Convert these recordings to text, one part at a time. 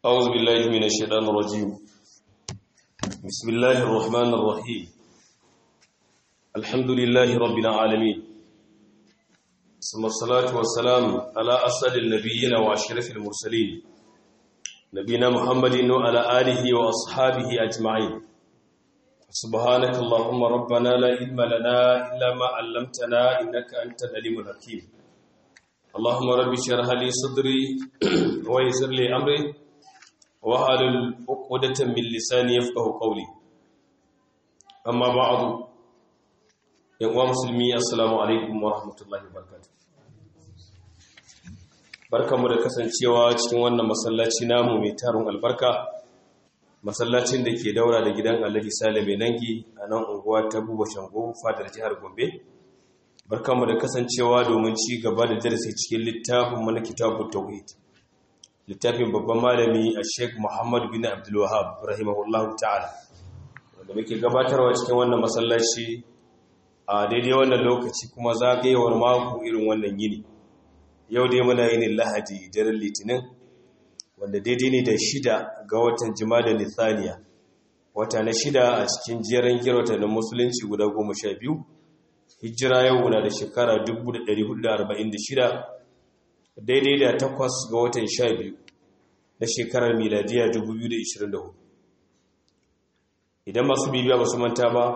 أعوذ بالله من الشيطان الرجيم بسم الله الرحمن الرحيم الحمد لله رب العالمين ثم الصلاة والسلام على أسد النبيين وأشرف المرسلين نبينا محمد وعلى آله وأصحابه أجمعين سبحانك اللهم ربنا لا علم لنا إلا ما علمتنا إنك أنت العليم الحكيم اللهم رب اشرح لي صدري ويسر لي أمري وحلل عقدة من لساني يفقه قولي أما بعد يا مسلمي السلام عليكم ورحمة الله وبركاته barkamu da kasancewa cikin wannan masallaci namu mai tarin albarka masallacin da ke daura da gidan Alhaji Sale mai nangi a nan unguwa ta Buba Shango fadar jihar Gombe barkamu da kasancewa domin ci gaba da darasi cikin littafin mana kitabut tauhid littafin babban malami a sheik muhammad bin abdulwahab rahimahullahu ta'ala wanda muke gabatarwa cikin wannan masallaci a daidai wannan lokaci kuma zagayewar mako irin wannan yini yau dai muna yinin lahadi daren litinin wanda daidai ne da shida ga watan da nithaniya wata na shida a cikin jerin girwata na musulunci guda goma sha biyu hijira yau na da shekara 1446 daidai da takwas ga watan sha biyu na shekarar miladiya 2024 idan masu bibiya ba su manta ba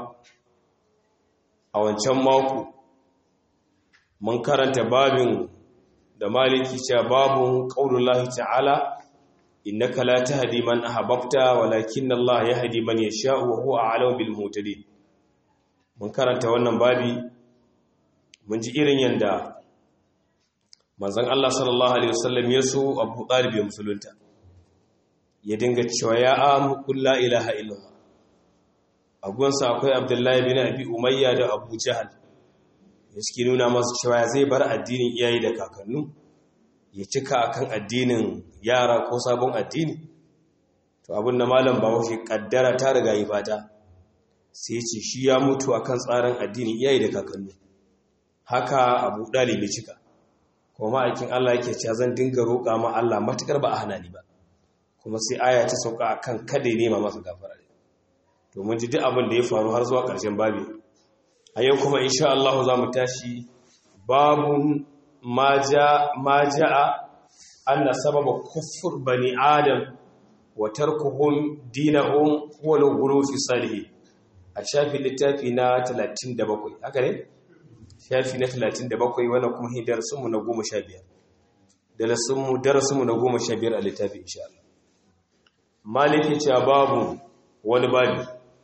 a wancan mako mun karanta babin da maliki cewa babun qaulullahi ta'ala innaka la tahdi man ahbabta walakin Allah yahdi man yasha'u wa huwa a'lamu bil muhtadin mun karanta wannan babi mun ji irin yanda manzon Allah sallallahu alaihi wasallam ya so Abu Talib ya musulunta ya dinga cewa ya amu qul la ilaha illallah agunsa akwai Abdullahi bin Abi Umayya da Abu Jahl ya suke nuna masa cewa zai bar addinin iyaye da kakannu ya cika akan addinin yara ko sabon addini to abin da malam bawo shi kaddara ta riga yi fata sai ce shi ya mutu akan tsarin addinin iyaye da kakannu haka Abu Talib ya cika kuma ma'aikin Allah yake cewa zan dinga roƙa ma Allah matukar ba a hana ni ba kuma sai aya ta sauka akan kada ya nema masa gafara to mun ji duk abin da ya faru har zuwa ƙarshen babi a yau kuma insha Allah za mu tashi babun ma ja'a anna sababa kufur bani adam wa tarkuhum dinahum huwa al-ghulu fi salihin a shafi littafi na 37 haka ne shafi na 37 wannan kuma hin darasinmu na 15 darasinmu darasinmu na 15 a littafi insha Allah maliki cewa babu wani babu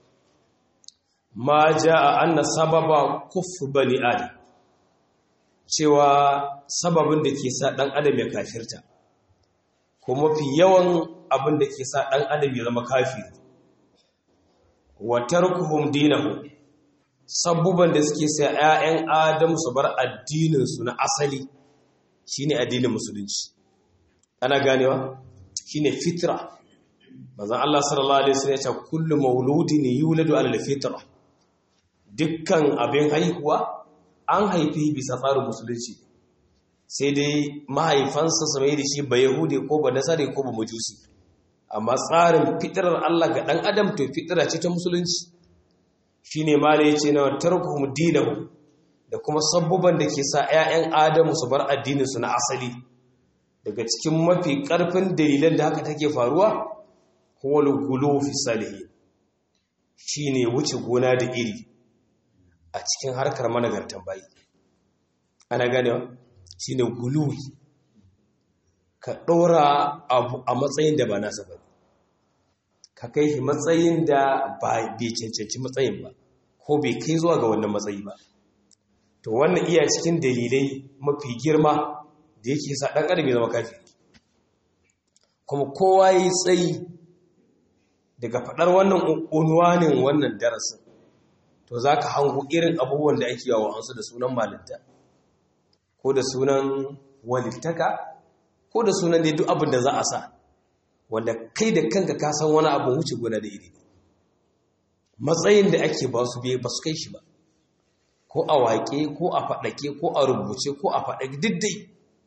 ma jaa anna sababa kufr bani adam cewa sababin da ke sa dan adam ya kafirta ko mafi yawan abin da ke sa dan adam ya zama kafiri wa tarkuhum dinahum sabubban da suke sa 'ya'yan adam su bar addininsu na asali shine addinin musulunci ana ganewa shine fitra manzon Allah sallallahu alaihi wasallam ya ce kullu mauludin yuladu ala fitra dukkan abin haihuwa an haifi bisa tsarin musulunci sai dai mahaifansa su mai da shi ba yahudi ko ba nasari ko ba majusi amma tsarin fitrar Allah ga dan adam to fitra ce ta musulunci shi ne mala ya ce na tarkuhum dinahu da kuma sabubban da ke sa 'ya'yan adamu su bar addininsu na asali daga cikin mafi ƙarfin dalilan da haka take faruwa huwal gulu fi salihi shi ne wuce gona da iri a cikin harkar managartan bayi ana ganewa shi ne guluwi ka ɗora abu a matsayin da ba nasa ba ka kai shi matsayin da ba bai cancanci matsayin ba ko bai kai zuwa ga wannan matsayi ba to wannan iya cikin dalilai mafi girma da yake sa ɗan adam ya zama kafiri kuma kowa yi tsayi daga faɗar wannan unwanin wannan darasin to za ka hango irin abubuwan da ake yawon su da sunan malinta ko da sunan walittaka ko da sunan da duk abin da za a sa wanda kai da kanka ka san wani abu wuce gona da iri matsayin da ake ba su biye ba su kai shi ba ko a waƙe ko a faɗake ko a rubuce ko a faɗake diddai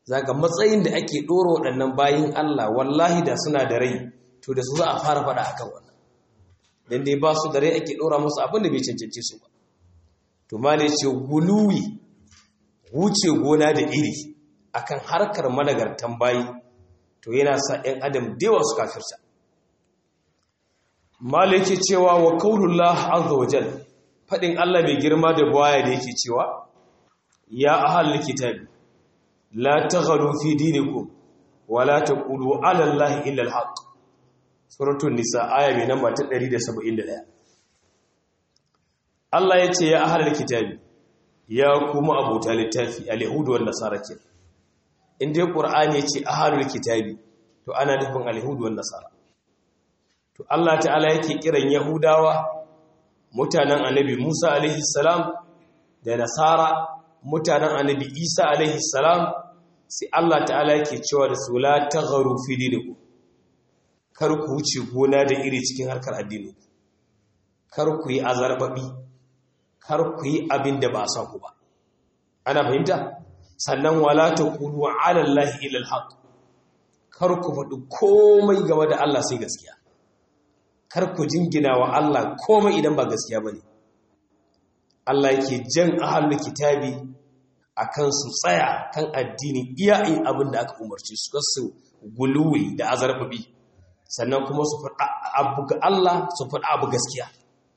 zaga matsayin da ake ɗora waɗannan bayin Allah wallahi da suna da rai to da su za a fara faɗa akan wannan dan dai ba su da rai ake ɗora musu abin da bai cancance su ba to malai ce guluwi wuce gona da iri akan harkar managartan bayi to yana sa ɗan adam dewa su kafirta malai ke cewa wa kaulullah azza wajal faɗin Allah mai girma da buwaya da yake cewa ya ahal kitabi la taghalu fi dinikum wa la taqulu ala allahi illa alhaq suratul nisa aya mai namba ta 171 Allah ya ce ya ahal kitabi ya kuma abota littafi al-yahudu wan nasara ke inda qur'ani ya ce ahalul kitabi to ana nufin al-yahudu wan nasara to Allah ta'ala yake kiran yahudawa mutanen annabi Musa alaihi salam da nasara mutanen annabi Isa alaihi salam sai Allah ta'ala yake cewa da su la tagharu fi dinikum kar ku wuce gona da iri cikin harkar addini kar ku yi azarbabi kar ku yi abin da ba a sa ku ba ana fahimta sannan wala taqulu ala allahi illa alhaq kar ku faɗi komai game da Allah sai gaskiya kar ku jingina wa Allah komai idan ba gaskiya bane Allah yake jan ahlul kitabi akan su tsaya kan addini iya yin abin da aka umarci su kasu guluwi da azarbabi sannan kuma su faɗa abu ga Allah su faɗa abu gaskiya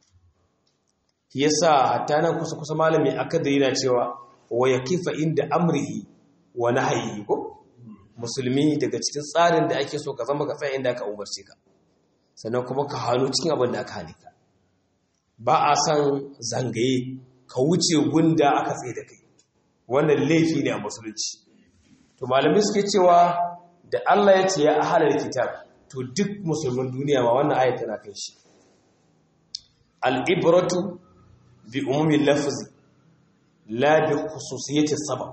yasa hatta nan kusa kusa malami akada yana cewa wa yakifa inda amrihi wa nahyi ko musulmi daga cikin tsarin da ake so ka zama ka tsaya inda aka umarce ka sannan kuma ka hannu cikin abin da aka hane ka ba a san zangaye ka wuce gunda aka tsaye da kai wannan laifi ne a musulunci to malamai suke cewa da Allah ya ce ya ahalar kitab to duk musulmin duniya ma wannan ayat tana kai shi al-ibratu bi umumin lafzi la bi khususiyati sabab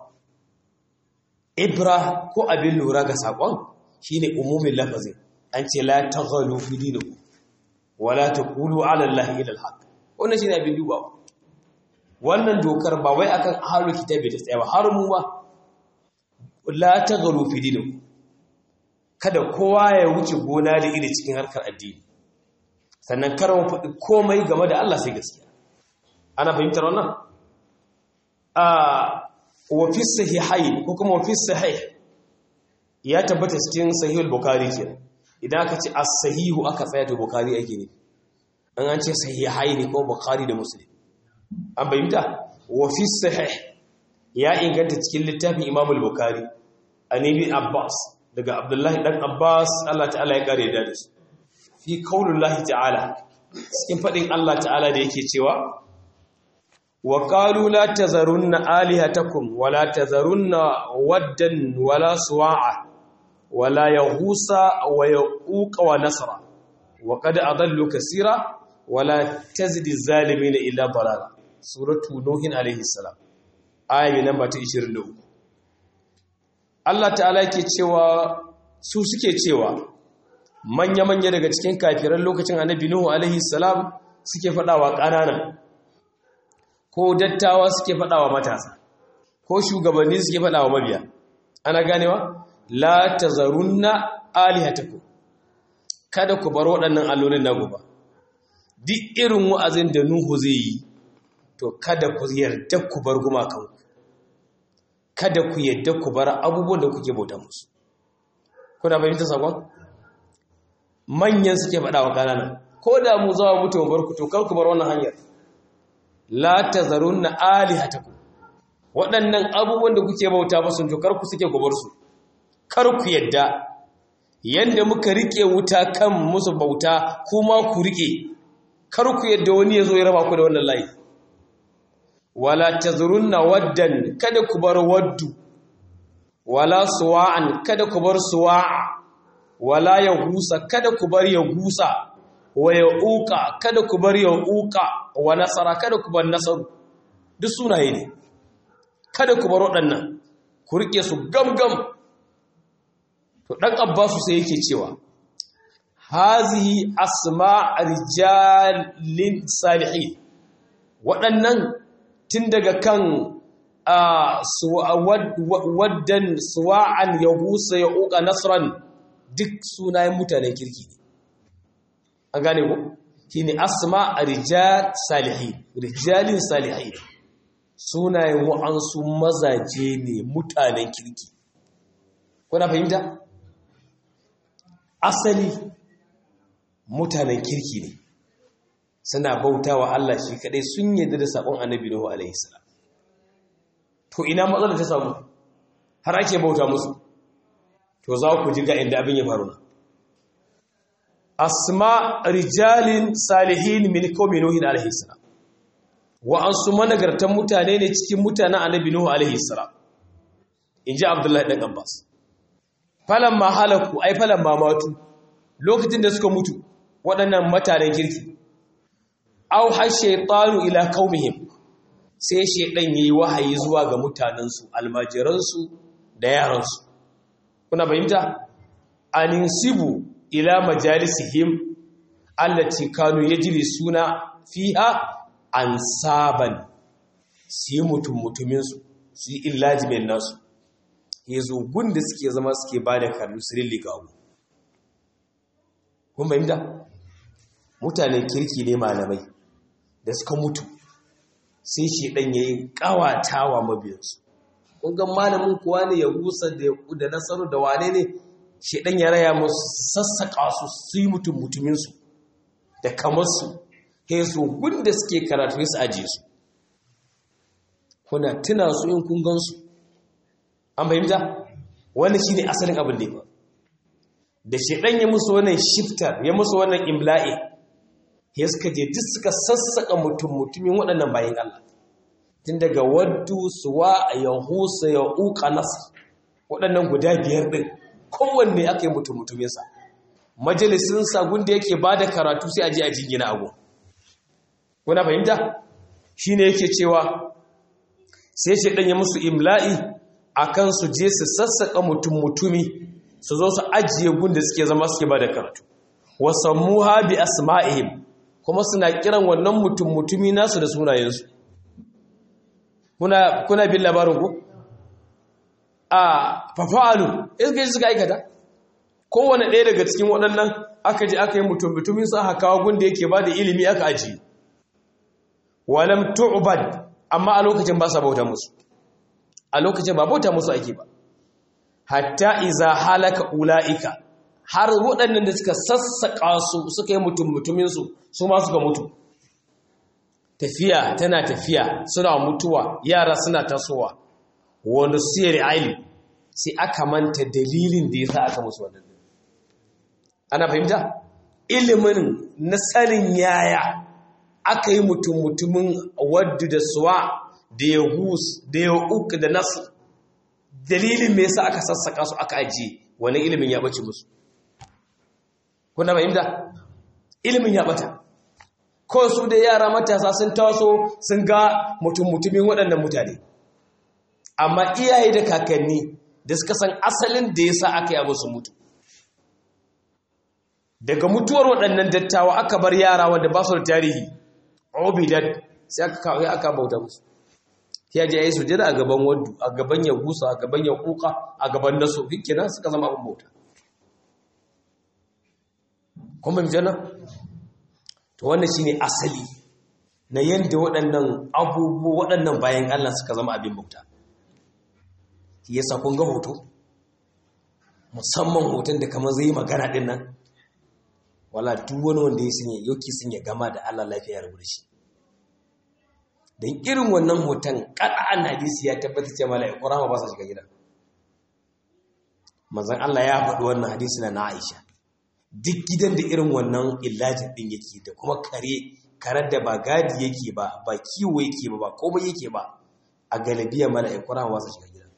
ibra ko abin lura ga sakon shine umumin lafazi an ce la taghalu fi dinikum wala taqulu ala allahi illa alhaq wannan shine abin duba wannan dokar ba wai akan ahlul kitabi ta tsaya ba har mu ba la taghalu fi dinikum kada kowa ya wuce gona da iri cikin harkar addini sannan kar mu faɗi komai game da Allah sai gaskiya ana fahimtar wannan a wa fi sahihain ko kuma wa fi sahih ya tabbata cikin sahihul bukhari kenan idan aka ce as-sahihu aka tsaya to bukhari ake ne an an ce sahihain ko bukhari da muslim an bayyana wa fi sahih ya inganta cikin littafin imam al-bukhari anabi abbas daga abdullahi dan abbas Allah ta'ala ya kare da su fi qaulullahi ta'ala cikin fadin Allah ta'ala da yake cewa wa qalu la tazarunna alihatakum wa la tazarunna waddan wala suwa'a wala yahusa wa yauqa wa nasra wa qad adallu kaseera wala tazidi zalimin illa dalala suratu nuhin alayhi salam aya namba ta 23 Allah ta'ala yake cewa su suke cewa manya-manya daga cikin kafiran lokacin annabi Nuhu alaihi salam suke faɗawa ƙanana ko dattawa suke faɗawa matasa ko shugabanni suke faɗawa mabiya ana ganewa la tazarunna alihatakum kada ku bar waɗannan allolin na gobe duk irin wa'azin da Nuhu zai yi to kada ku yarda ku bar gumakanku kada ku yadda ku bar abubuwan da kuke bauta musu kuna fahimta sakon manyan suke faɗa wa ƙanana ko da mu zawa mutu bar ku to kar ku bar wannan hanyar la tazarunna alihatakum waɗannan abubuwan da kuke bauta musu to kar ku suke ku bar su kar ku yadda yanda muka rike wuta kan musu bauta kuma ku rike kar ku yadda wani ya zo ya raba ku da wannan layi wala tazurunna waddan kada ku bar waddu wala suwa'an kada ku bar suwa'a wala yahusa kada ku bar yahusa wa yauqa kada ku bar yauqa wa nasara kada ku bar nasaru duk sunaye ne kada ku bar waɗannan ku rike su gamgam to dan abbasu sai yake cewa hazihi asma' rijalin salihin waɗannan tun daga kan waddan suwa'an ya husa ya uka nasran duk sunayen mutanen kirki ne an gane ku shi ne asma rijal salihin rijalin salihin sunayen wa'ansu mazaje ne mutanen kirki kuna fahimta asali mutanen kirki ne suna bauta wa Allah shi kadai sun yadda da sakon annabi Nuhu alaihi salam to ina matsalar ta samu har ake bauta musu to za ku ji ga inda abin ya faru asma rijalin salihin min qaumi nuh alaihi salam wa ansu managartan mutane ne cikin mutanen annabi Nuhu alaihi salam inji Abdullahi dan Abbas falamma halaku ai falamma matu lokacin da suka mutu waɗannan mutanen kirki au har shaitanu ila qaumihim sai shaidan yayi wahayi zuwa ga mutanensu almajiransu da yaransu kuna fahimta aninsibu ila majalisihim allati kanu yajri suna fiha ansaban sai mutum mutumin su su yi illaji mai nasu yazo gunda suke zama suke bada karnu sirilli ga abu kun fahimta mutanen kirki ne malamai da suka mutu sai shi ɗan ya yi ƙawatawa mabiyansu ƙungan malamin kuwa ne ya gusa da nasaru da wane ne shi ɗan ya raya musu sassaƙa su su yi mutum mutuminsu da kamarsu ya su gunda suke karatu su ajiye su kuna tuna su in kun gansu an fahimta wani shi ne asalin abin da ya da shi ɗan ya musu wannan shiftar ya musu wannan imla'i ya suka je duk suka sassaka mutum mutumin waɗannan bayan Allah tun daga waddu suwa ya husa ya uka nasa waɗannan guda biyar ɗin kowanne aka yi mutum mutuminsa majalisinsa gunda yake ba da karatu sai a je a jingina abu kuna fahimta shi ne yake cewa sai ce ɗanya musu imla'i a kan su je su sassaka mutum mutumi su zo su ajiye gunda suke zama suke ba da karatu wasammuha bi asma'ihim kuma suna kiran wannan mutum mutumi nasu da sunayensu kuna kuna bin labarin ku a fafa'alu iska ji suka aikata kowane ɗaya daga cikin waɗannan aka ji aka yi mutum mutumin sa aka kawo gunda yake ba da ilimi aka aji walam tu'bad amma a lokacin ba sa bauta musu a lokacin ba bauta musu ake ba hatta iza halaka ula'ika har waɗannan da suka sassaƙa su suka yi mutum mutuminsu su ma suka mutu tafiya tana tafiya suna mutuwa yara suna tasowa wanda siyar aili sai aka manta dalilin da ya sa aka musu wannan ana fahimta ilimin na sanin yaya aka yi mutum mutumin wadda da suwa da ya hus da ya uku da nasu dalilin me yasa aka sassaka su aka ajiye wani ilimin ya bace musu kuna fahimta ilimin ya bata kawai su da yara matasa sun taso sun ga mutum-mutumin waɗannan mutane amma iyaye da kakanni da suka san asalin da ya sa aka yi su mutu daga mutuwar waɗannan dattawa aka bar yara wanda ba su da tarihi obidat sai aka kawo aka bauta musu ya je ya yi sujada a gaban waddu a gaban ya gusa a gaban ya kuka a gaban naso hikina suka zama abin bauta kuma mi jana to wannan shine asali na yanda waɗannan abubuwa waɗannan bayan Allah suka zama abin bauta yasa kun ga hoto musamman hoton da kamar zai magana din nan wala duk wani wanda ya sanya yoki sun ya gama da Allah lafiya rubuta shi dan irin wannan hoton qad'an hadisi ya tabbata cewa mala'iku rahama ba sa shiga gidan manzon Allah ya faɗi wannan hadisi na Aisha duk gidan da irin wannan illajin din yake da kuma kare karar da ba gadi yake ba ba kiwo yake ba ba komai yake ba a galabiya mala'iku rahama ba sa shiga gidan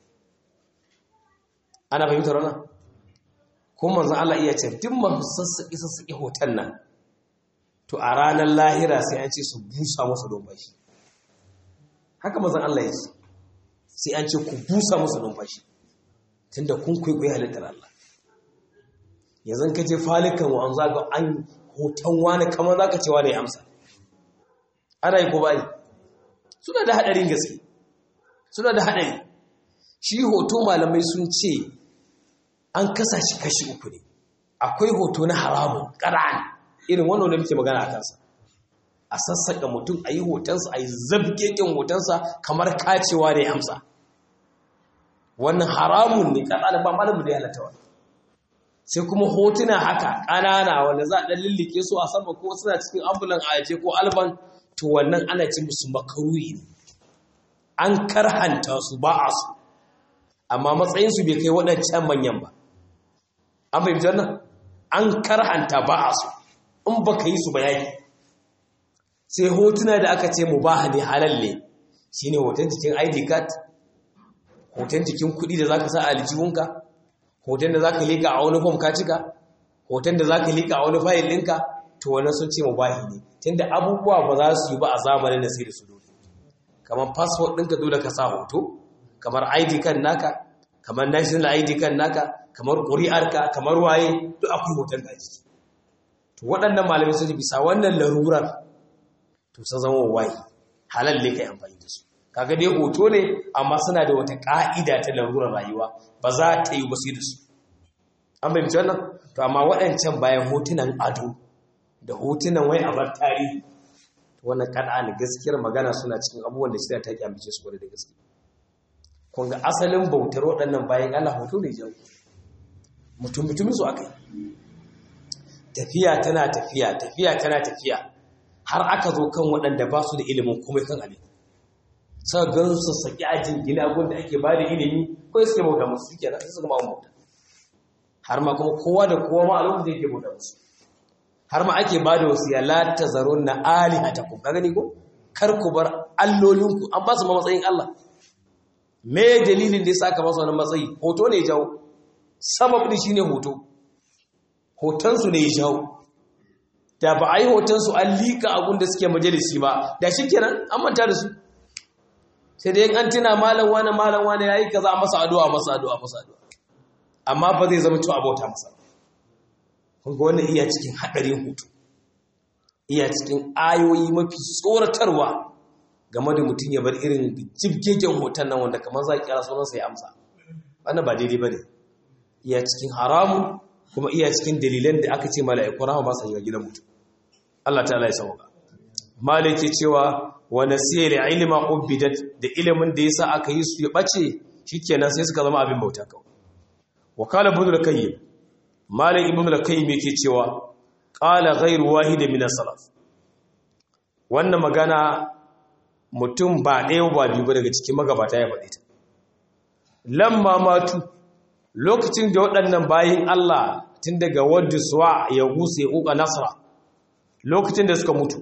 ana fahimtar wannan ko manzon Allah iya ce duk masu sassaƙi sassaƙi hoton nan to a ranar lahira sai an ce su busa masa numfashi haka manzon Allah ya ce sai an ce ku busa masa numfashi tunda kun kwaikwayi halittar Allah yanzu ka je falikan wa an zaga an hoton wani kamar za ka ce wani ya amsa ana yi ko ba yi suna da haɗarin gaske suna da haɗari shi hoto malamai sun ce an kasa shi kashi uku ne akwai hoto na haramun ƙara'an irin wannan da muke magana a kansa a sassaƙa mutum a yi hotonsa a yi zabgeƙin hotonsa kamar kacewa da ya amsa wannan haramun ne ƙara'an ba malamu da ya halatta wani sai kuma hotuna haka ƙanana wanda za a ɗan lullike su a sama ko suna cikin ambulan a aje ko alban to wannan ana ce musu makaruhi ne an karhanta su ba a su amma matsayinsu bai kai waɗancan manyan ba an fahimci wannan an karhanta ba a su in ba ka yi su ba yaki sai hotuna da aka ce mu ba ne halalle shi ne hoton jikin id card hoton jikin kuɗi da za ka sa a aljihunka hoton da za ka liƙa a wani fom ka cika hoton da za ka liƙa a wani fayil ɗinka to wannan sun ce mu ba ne tunda abubuwa ba za su yi ba a zamanin da sai da su dole kamar passport ɗinka dole ka sa hoto kamar id card naka kamar national id card naka kamar ƙuri'arka kamar waye duk akwai hoton ka jiki to waɗannan malamai sun bisa wannan larurar to sun zama waye halal ne kai amfani da su kaga dai hoto ne amma suna da wata ƙa'ida ta larurar rayuwa ba za ta yi wasu da su an bai wannan to amma waɗancan bayan hotunan ado da hotunan wai a bar tarihi wannan kada ne gaskiyar magana suna cikin abubuwan da shirya ta ki ambice su kwarai da gaske kun ga asalin bautar waɗannan bayan Allah hoto ne jan mutum mutumin su aka yi tafiya tana tafiya tafiya tana tafiya har aka zo kan waɗanda ba su da ilimin komai kan abin sa gan su saki ajin gina gun da ake ba da ilimi ko suke bauta musu suke nan su gama bauta har ma kuma kowa da kowa ma a lokacin da yake bauta musu har ma ake ba da wasu ya lata zaron na alihatakum ka gani ko kar ku bar allolinku an ba su ma matsayin Allah me dalilin da ya saka masa wani matsayi hoto ne jawo sabab din shine hoto hotonsu ne ya jawo da ba a yi hotonsu an liƙa abun da suke majalisi ba da shi kenan an manta da su sai da yin an tuna malam wani malam wani ya yi kaza masa addu'a masa addu'a masa addu'a amma ba zai zama cewa abota masa kunga wannan iya cikin haɗarin hutu iya cikin ayoyi mafi tsoratarwa game da mutum ya bar irin jibgegen hoton nan wanda kamar za a kira sunansa ya amsa wannan ba daidai ba ne iya cikin haramun kuma iya cikin dalilan da aka ce mala'iku rahama ba sa yi wa gidan mutum Allah ta ya sauka malaki cewa wa nasiya ilma ubidat da ilimin da yasa aka yi su ya bace shikenan sai suka zama abin bauta kawai wa qala ibn al-qayyim malik ibn al-qayyim yake cewa qala ghayru wahid min as-salaf wannan magana mutum ba ɗaya ba biyu ba daga cikin magabata ya faɗi ta lamma matu lokacin da waɗannan bayin Allah tun daga wadda suwa ya gusa ya ƙuƙa nasara lokacin da suka mutu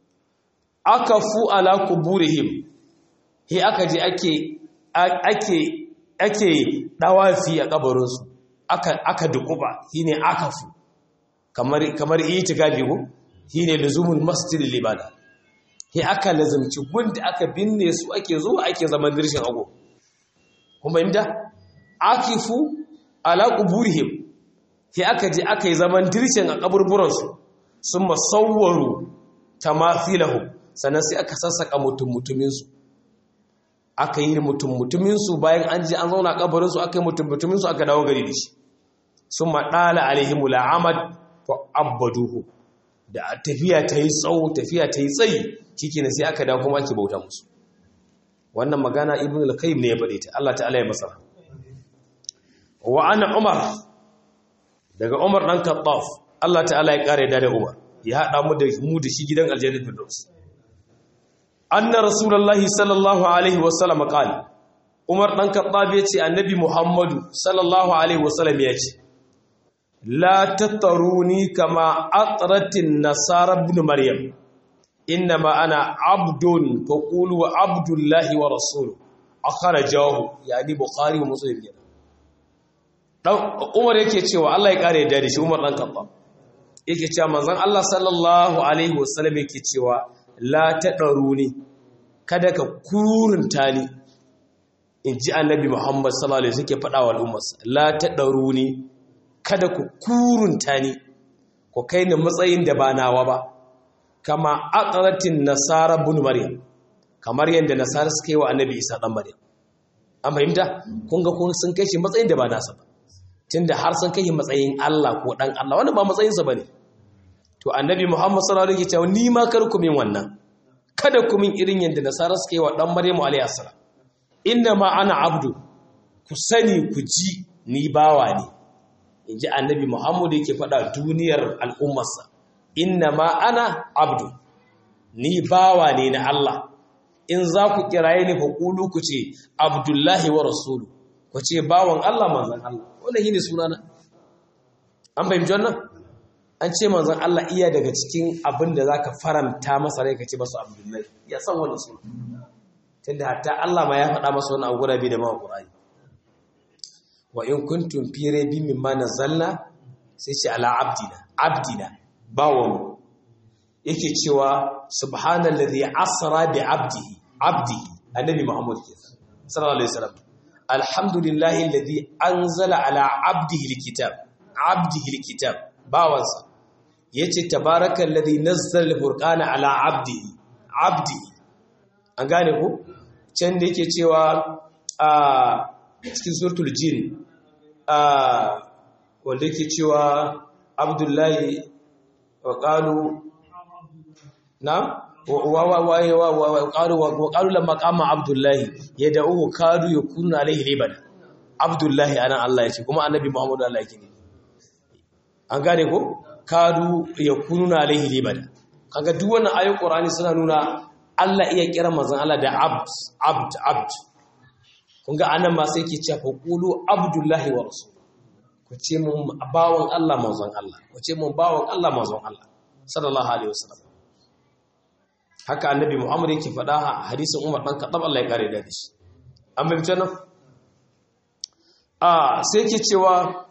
aka fu ala kuburihim he aka je ake ake ake dawafi a kabarinsu aka aka dukuba shine aka fu kamar kamar itikafi ko shine luzumul masjidil ibada he aka lazumci gunda aka binne su ake zuwa ake zaman dirshin ago kuma inda akifu ala kuburihim he aka je aka yi zaman dirshin a kaburburansu sun masawwaru tamathilahum sannan sai aka sassaka mutum mutuminsu aka yi mutum mutuminsu bayan an ji an zauna kabarinsu aka yi mutum mutuminsu aka dawo gari da shi sun maɗala alaihimu la'amad fa abbaduhu da tafiya ta yi tsawo tafiya ta yi tsayi ciki na sai aka dawo kuma ake bauta musu wannan magana ibn al-qayyim ne ya faɗe ta Allah ta'ala ya masa wa ana umar daga umar dan kattaf Allah ta'ala ya kare da umar ya haɗa mu da mu da shi gidan aljanna firdaus anna rasulullahi sallallahu alaihi wasallam qala umar dan kattaf yace annabi muhammadu sallallahu alaihi wasallam yace la tataruni kama atratin nasara ibn maryam innama ana abdun faqulu abdullahi wa rasuluhu akhrajahu yani bukhari wa muslim dan umar yake cewa Allah ya kare da shi umar dan kattaf yake cewa manzon Allah sallallahu alaihi wasallam yake cewa la tadaruni kada ka kurunta ni inji annabi Muhammad sallallahu alaihi wasallam yake faɗa wa al'ummarsa la tadaruni kada ku kurunta ni ku kai ni matsayin da ba nawa ba kama aqratin nasara ibn maryam kamar yanda nasara suka yi wa annabi Isa dan maryam an fahimta kun ga kun sun kai shi matsayin da ba nasa ba tunda har sun kai shi matsayin Allah ko dan Allah wannan ba matsayinsa bane to annabi Muhammad sallallahu alaihi wasallam ni ma kar ku min wannan kada ku min irin yanda nasara suka yi wa dan Maryamu alaihi salam inna ma ana abdu ku sani ku ji ni bawa ne inji annabi Muhammad yake faɗa duniyar al'ummarsa inna ma ana abdu ni bawa ne na Allah in za ku kiraye ni fa kulu ku ce abdullahi wa rasulu ku ce bawan Allah manzon Allah wannan shine sunana an fahimci wannan an ce manzon Allah iya daga cikin abin da zaka faranta masa rai ka ce masa abdullahi ya san wannan suna tunda hatta Allah ma ya faɗa masa wannan gura bi da ma Qur'ani wa in kuntum fi raybin mimma nazzalna sai ce ala abdina abdina bawon yake cewa subhanallazi asra bi abdihi abdihi annabi muhammad sallallahu alaihi wasallam alhamdulillahi alladhi anzala ala abdihi alkitab abdihi alkitab bawansa yace tabarakallazi nazzala alfurqana ala abdihi abdihi an gane ku can da yake cewa a cikin suratul jin a wanda yake cewa abdullahi wa qalu na وقالوا لما قام عبد الله يدعوه كادوا يكون عليه لبدا عبد الله انا الله yace kuma annabi Muhammad Allah yake ne an gane ko kadu yakununa alaihi libada kaga duk wannan ayoyin Qur'ani suna nuna Allah iya kira manzon Allah da abd abd abd kun ga anan ma sai yake cewa qulu abdullahi wa rasul ku ce mun bawon Allah manzon Allah ku ce mun bawon Allah manzon Allah sallallahu alaihi wasallam haka annabi Muhammad yake faɗa a hadisin Umar dan Khattab Allah ya kare da shi an bayyana nan ah sai yake cewa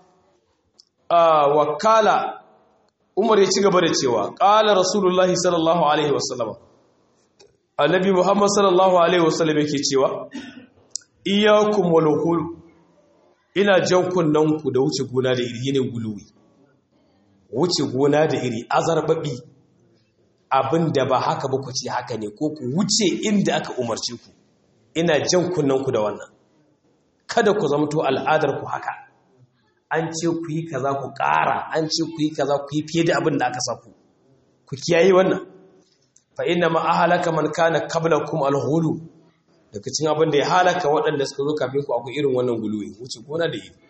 ah wakala Umar ya ci gaba da cewa qala Rasulullah sallallahu alaihi wasallam annabi Muhammad sallallahu alaihi wasallam yake cewa iyyakum wal hul ina jan kunnan ku da wuce gona da iri ne guluwi wuce gona da iri azarbabi abin da ba haka ba ku ce haka ne ko ku wuce inda aka umarci ku ina jan kunnanku da wannan kada ku zamto al'adar ku haka an ce ku yi kaza ku ƙara an ce ku yi kaza ku yi fiye da abin da aka sa ku ku kiyaye wannan fa inna ma ahlaka man kana qablakum al-ghulu daga cikin abin da ya halaka waɗanda suka zo kafin ku akwai irin wannan guluwi wuce gona da iri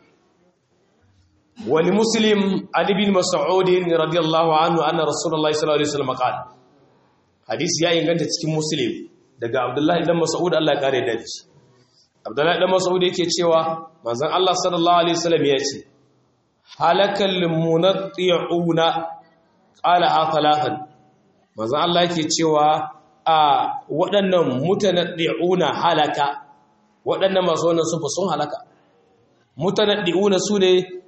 wani muslim an ibn mas'ud radiyallahu anhu anna rasulullahi sallallahu alaihi wasallam qala hadisi ya inganta cikin muslim daga abdullahi dan mas'ud Allah ya kare da shi abdullahi dan mas'ud yake cewa manzon Allah sallallahu alaihi wasallam ya ce halakal munatti'una qala ha thalathan manzon Allah yake cewa a waɗannan mutanaddi'una halaka waɗannan masu wannan sufa sun halaka mutanaddi'una sune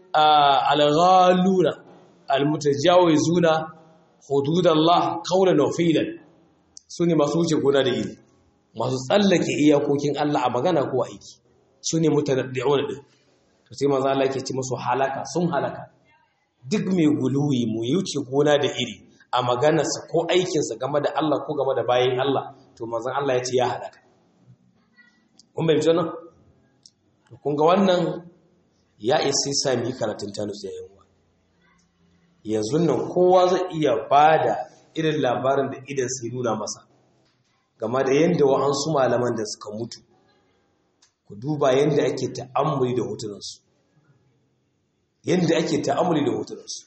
al-ghaluna al-mutajawizuna hududallah qawlan wa fi'lan sune masu wuce gona da iri masu tsallake iyakokin Allah a magana ko aiki sune mutanaddi'una din to sai manzo Allah yake ce musu halaka sun halaka duk mai guluwi mu wuce gona da iri a maganarsa ko aikinsa game da Allah ko game da bayin Allah to manzon Allah ya ce ya halaka kun bai nan to kun ga wannan ya isa sa mu yi karatun tanus da yawa yanzu nan kowa zai iya bada irin labarin da idan sai nuna masa game da yadda wa'ansu malaman da suka mutu ku duba yadda ake ta'ammuli da hotunansu yadda ake ta'ammuli da hotunansu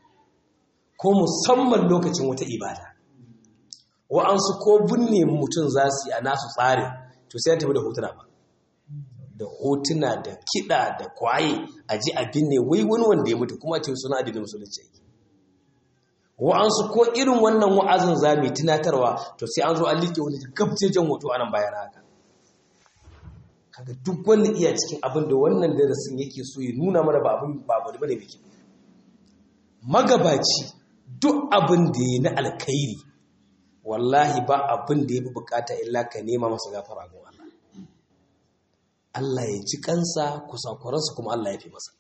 ko musamman lokacin wata ibada wa'ansu ko binne mutum za su yi a nasu tsarin to sai tafi da hotuna ba da hotuna da kiɗa da kwaye a ji abin ne wai wani wanda ya mutu kuma ce suna adinin musulunci yake wa'ansu ko irin wannan wa'azin za mu tunatarwa to sai an zo an liƙe wani gabjejen hoto a nan bayan haka kaga duk wanda iya cikin abin da wannan darasin yake so ya nuna mana ba abin ba abu bane biki magabaci duk abin da ya na alkhairi wallahi ba abin da ya fi bukata illa ka nema masa gafara ga Allah Allah ya ji kansa kusakuransa kuma Allah ya fi masa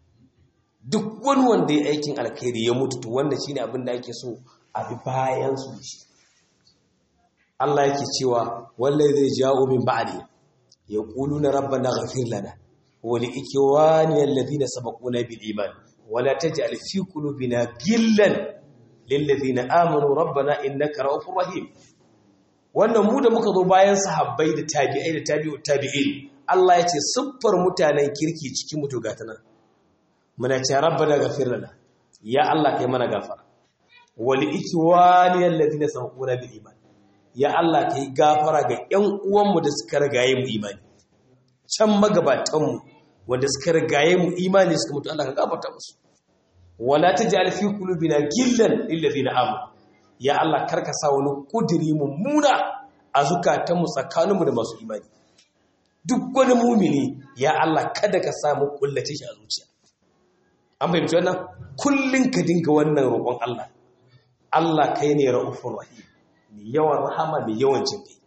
duk wani wanda ya aikin alkhairi ya mutu to wanda shine abin da ake so a bi bayan su shi Allah yake cewa wallahi zai jawo min ba'di yaquluna rabbana ighfir lana wa li ikwani alladhina sabaquna bil iman wa la taj'al fi qulubina ghillan lil ladina amanu rabbana innaka ra'ufur rahim wannan mu da muka zo bayan sahabbai da tabi'ai da tabi'u tabi'in Allah ya ce siffar mutanen kirki cikin mutu gata nan muna ce rabbana ghafir lana ya Allah kai mana gafara wal ikwani alladhina sabaquna bil iman ya Allah kai gafara ga ƴan uwanmu da suka rigaye mu imani can magabatan mu wanda suka rigaye mu imani suka mutu Allah ka gafarta musu wala taj'al fi qulubina gillan lil ladina amanu ya Allah karka sa wani kudiri mummuna a zukatanmu tsakaninmu da masu imani duk wani mumini ya Allah kada ka samu kullace shi a zuciya an fahimci wannan kullun ka dinga wannan roƙon Allah Allah kai ne ra'ufur rahim mai yawan rahama mai yawan jin kai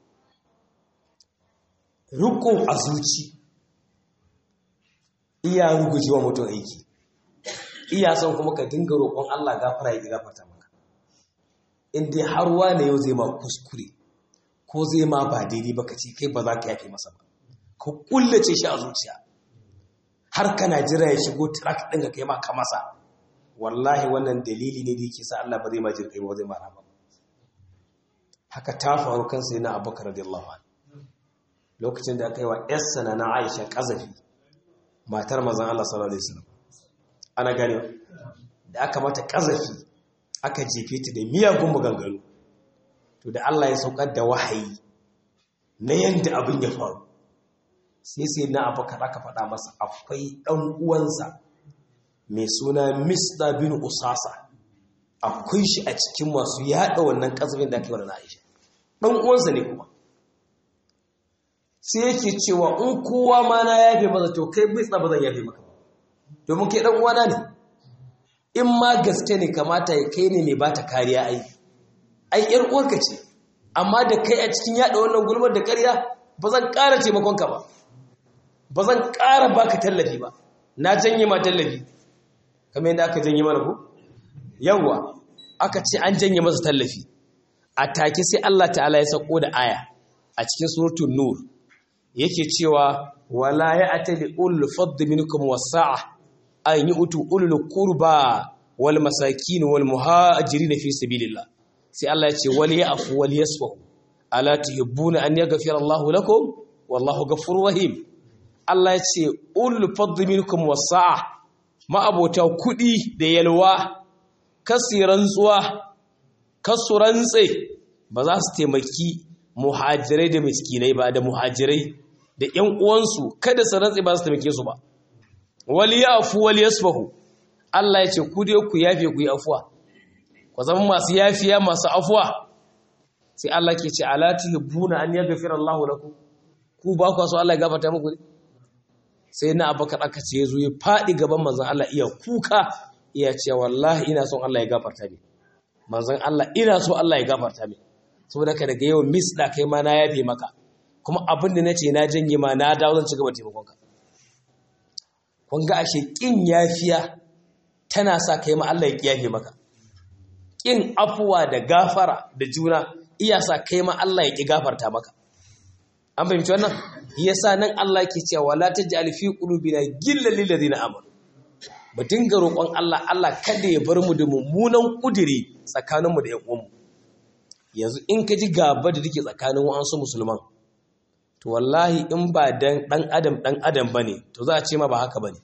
riko a zuci iya rugujewa mutum aiki iya son kuma ka dinga roƙon Allah gafara ya gafarta maka in dai har wane yau zai ma kuskure ko zai ma ba daidai ba ka ce kai ba za ka yafe masa ba ka kullace shi a zuciya har kana jira ya shigo track ɗin ka kai ma ka masa wallahi wannan dalili ne da yake sa Allah ba zai ma jirkai ba zai ma rama haka ta faru kan sai na abubakar radiyallahu anhu lokacin da aka yi wa yarsa na na Aisha kazafi matar mazan Allah sallallahu alaihi wasallam ana gane da aka mata kazafi aka jefe ta da miyagun maganganu to da Allah ya saukar da wahayi na yanda abin ya faru sai sai na abubakar aka faɗa masa akwai ɗan uwansa mai suna Misda bin Usasa akwai shi a cikin masu yaɗa wannan ƙazafin da ake wa Aisha ɗan uwansa ne kuma sai yake cewa in kowa ma na yafe masa to kai Misda ba zan yafe maka domin kai ɗan uwana ne in ma gaske ne kamata ya kai ne mai bata kariya ai ai yar uwarka ce amma da kai a cikin yaɗa wannan gulmar da ƙarya ba zan ƙara taimakonka ba ba zan ƙara baka tallafi ba na janye ma tallafi kamar yadda aka janye mana ko yawwa aka ce an janye masa tallafi a take sai Allah ta'ala ya sako da aya a cikin suratul nur yake cewa wala ya'tali ulul fadl minkum wasa'a an yu'tu ulul qurba wal masakin wal muhajirin fi sabilillah sai Allah ya ce wal ya'fu wal yasfahu ala tuhibbuna an yaghfira Allahu lakum wallahu ghafurur rahim Allah ya ce ulul fadl minkum wasa'a ma'abota kuɗi da yalwa kasi rantsuwa kasu rantse ba za su taimaki muhajirai da miskinai ba da muhajirai da ƴan uwansu kada su rantse ba su taimake su ba wali yafu wali yasfahu Allah ya ce ku dai ku yafe ku yi afuwa ku zama masu yafiya masu afuwa sai Allah ke ce ala tuhibbuna an yaghfira Allahu lakum ku ba ku so Allah ya gafarta muku ne sai na abakar aka ce ya zo ya faɗi gaban manzan Allah iya kuka iya ce wallahi ina son Allah ya gafarta min manzan Allah ina so Allah ya gafarta min saboda ka daga yau mis da kai ma na yafe maka kuma abin da nace na janye ma na dawo zan ci gaba taimakon ka kun ga ashe kin yafiya tana sa kai ma Allah ya yafe maka kin afuwa da gafara da juna iya sa kai ma Allah ya ki gafarta maka an fahimci wannan yasa nan Allah ke cewa wala taj'al fi qulubina gillan lil ladina amanu mu dinga roƙon Allah Allah kada ya bar mu da mummunan kudiri tsakaninmu da ƴan uwanmu yanzu in ka ji gaba da take tsakanin wa'ansu musulman to wallahi in ba dan dan adam dan adam bane to za a ce ma ba haka bane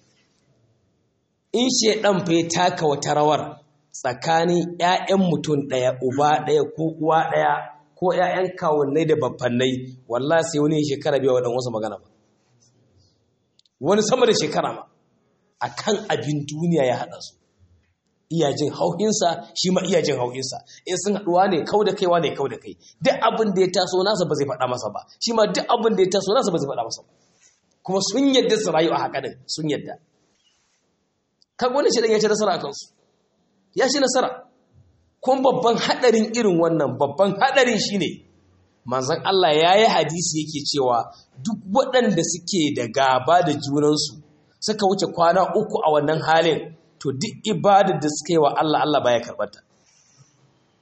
in shedan fa ya taka wata rawar tsakanin ƴaƴan mutum ɗaya uba ɗaya ko uwa ɗaya ko ‘ya'yan kawunnai da babbannai wallah sai wani shekara biya waɗanda wasu magana ba wani sama da shekara ma a kan abin duniya ya haɗa su iyajin hauhinsa shi ma iyajin hauhinsa in sun haɗuwa ne kau da kaiwa ne kau da kai duk abin da ya taso nasa ba zai faɗa masa ba shi ma duk abin da ya taso nasa ba zai faɗa masa ba kuma sun yadda su rayu a haka din sun yadda kan wani shi ya ci nasara a kansu ya ci nasara kun babban hadarin irin wannan babban hadarin shine manzon Allah ya yi hadisi yake cewa duk waɗanda suke da gaba da junansu suka wuce kwana uku a wannan halin to duk ibadar da suka yi wa Allah Allah baya karbata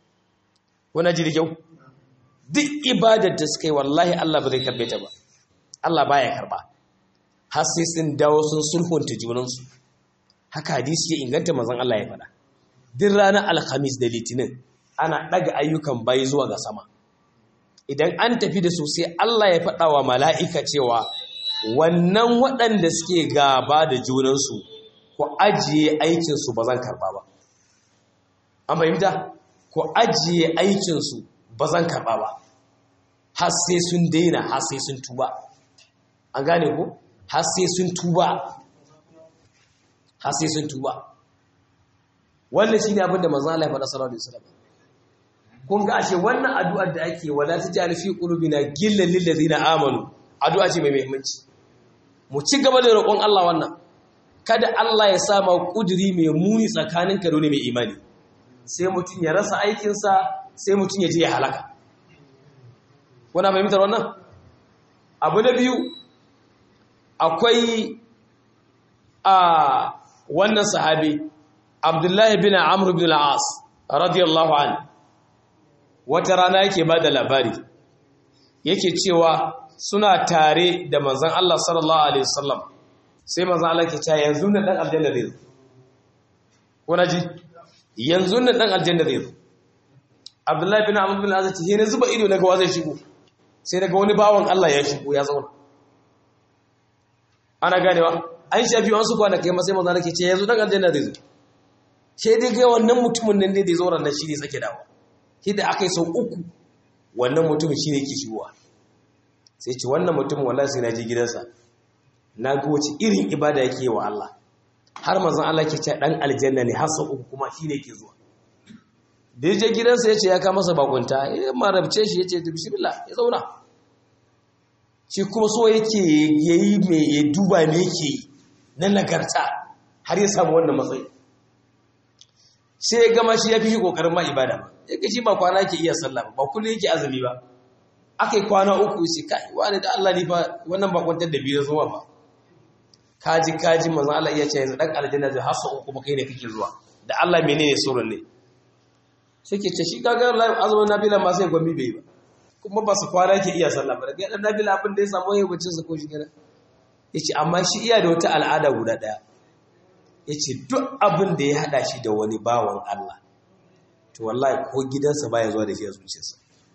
wani ji da kyau duk ibadar da suka yi wallahi Allah ba zai karbe ta ba Allah baya karba har sai sun dawo sun sulhunta junansu haka hadisi ya inganta manzon Allah ya faɗa duk ranar alhamis da litinin ana ɗaga ayyukan bayi zuwa ga sama idan an tafi da su sai Allah ya faɗa wa mala'ika cewa wannan waɗanda suke gaba da junansu ku ajiye aikinsu ba zan karɓa ba an fahimta ku ajiye aikinsu ba zan karɓa ba har sai sun daina har sai sun tuba an gane ku har sai sun tuba har sai sun tuba wannan shine abin da manzo Allah ya faɗa sallallahu alaihi wasallam kun ga ashe wannan addu'ar da ake wala tajal fi qulubina gillan lil ladina amanu addu'a ce mai muhimmanci mu ci gaba da roƙon Allah wannan kada Allah ya sa ma kuduri mai muni tsakaninka da wani mai imani sai mutum ya rasa aikinsa sai mutum ya je ya halaka kuna fahimtar wannan abu na biyu akwai a wannan sahabi abdullahi bin amr bin al-as radiyallahu an wata rana yake ba da labari yake cewa suna tare da manzon Allah sallallahu alaihi wasallam sai manzon Allah ke cewa yanzu na dan aljanna zai zo kuna ji yanzu na dan aljanna zai zo abdullahi bin amr bin al-as ce ne zuba ido na ga zai shigo sai daga wani bawan Allah ya shigo ya zauna ana ganewa an shafi wasu kwanakai masai maza nake ce yanzu dan aljanna zai zo sai dai ga wannan mutumin nan ne da ya zo ran shi ne sake dawo shi da aka yi sau uku wannan mutumin shi ne ke shigowa sai ce wannan mutumin wallahi sai na je gidansa na ga wace irin ibada yake wa Allah har manzon Allah ke ce dan aljanna ne har sau uku kuma shi ne ke zuwa da ya je gidansa ya ce ya kama masa bakunta ya marabce shi ya ce bismillah ya zauna shi kuma so yake yayi mai ya duba me yake na nagarta har ya samu wannan matsayi sai ya gama shi ya fi shi kokarin ma ibada ba ya ga shi ba kwana yake iya sallah ba ba kullum yake azumi ba aka yi kwana uku sai kai wani da Allah ne ba wannan ba kwantar da biyu zuwa ba kaji kaji manzon Allah iya ce yanzu dan aljanna zai hasa uku ba kai ne kake zuwa da Allah menene surun ne suke ce shi kaga azumin nabila ma sai gwambi bai ba kuma ba su kwana ke iya sallah ba daga dan nabila abin da ya samu yayin bacin sa ko shi gida yace amma shi iya da wata al'ada guda daya yace duk abin da ya hada shi da wani bawan Allah to wallahi ko gidansa baya zuwa da shi a zuciyarsa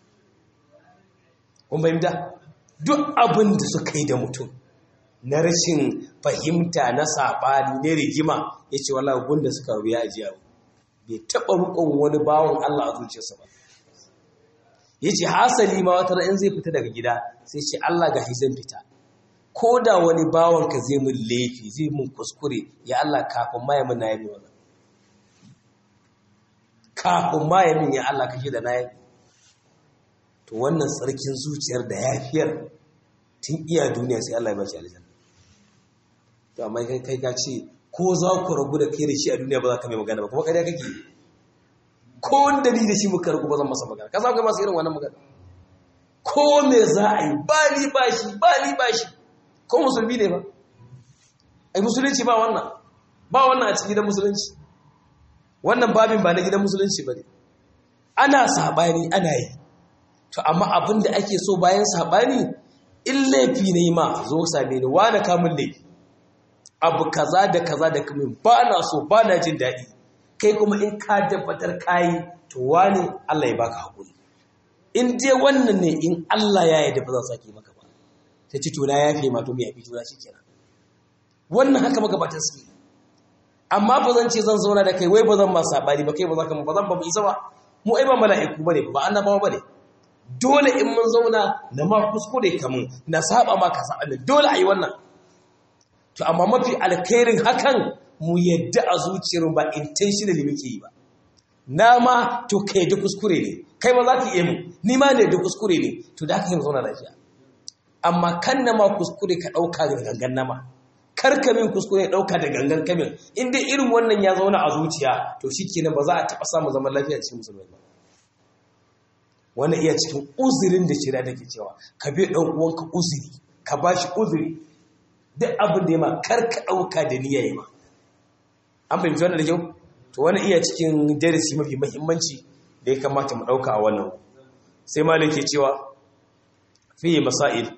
kun fahimta duk abin da suka yi da mutum na rashin fahimta na sabani ne rigima yace wallahi gunda suka ruya ajiya bai taɓa rukun wani bawon Allah a zuciyarsa ba ya ce hasali ma wata in zai fita daga gida sai ce Allah ga zan fita ko da wani bawon ka zai mun laifi zai mun kuskure ya Allah kafin ma ya mun na yabi wannan kafin ma ya min ya Allah kashe da na yabi to wannan tsarkin zuciyar da yafiyar tun iya duniya sai Allah ya bashi aljanna to amma kai kai ka ce ko za ku rabu da kai da shi a duniya ba za ka mai magana ba kuma ƙarya kake ko wanda ni da shi muka rabu ba zan masa magana ka samu kai masu irin wannan magana ko me za a yi ba ni ba shi ba ni ba shi ko musulmi ne ba ai musulunci ba wannan ba wannan a cikin gidan musulunci wannan babin ba na gidan musulunci ba ne ana saɓani ana yi to amma abin da ake so bayan saɓani in laifi ne ma zo same ni wane kamun laifi abu kaza da kaza da kamin ba na so ba na jin daɗi kai kuma in ka tabbatar kayi to wani Allah ya baka haƙuri in dai wannan ne in Allah ya yarda ba zan sake maka ba sai ci tona ya fi ma to mai yafi tona shi kenan wannan haka maka ba ta suke amma ba zan ce zan zauna da kai wai ba zan ma sabani ba kai ba za ka ba zan ba mu isa ba mu ai ba mala'iku bane ba annabawa bane dole in mun zauna na ma kuskure kamun na saba ma ka saba dole a yi wannan to amma mafi alkhairin hakan mu yadda a zuciyar ba intentionally muke yi ba na ma to ka yadda kuskure ne kai ma za ka iya mu ni ma da yadda kuskure ne to da haka yi zauna lafiya amma kan na ma kuskure ka ɗauka da gangan na ma kar ka min kuskure ɗauka da gangan kamin in dai irin wannan ya zauna a zuciya to shi kenan ba za a taɓa samun zaman lafiya cikin musulmai ba wannan iya cikin uzurin da shirya take cewa ka bi ɗan uwanka uzuri ka ba shi uzuri duk abin da ya ma kar ka ɗauka da niyya ya ma an fahimci wannan da kyau to wani iya cikin darasi mafi mahimmanci da ya kamata mu ɗauka a wannan sai malin ke cewa fiye masail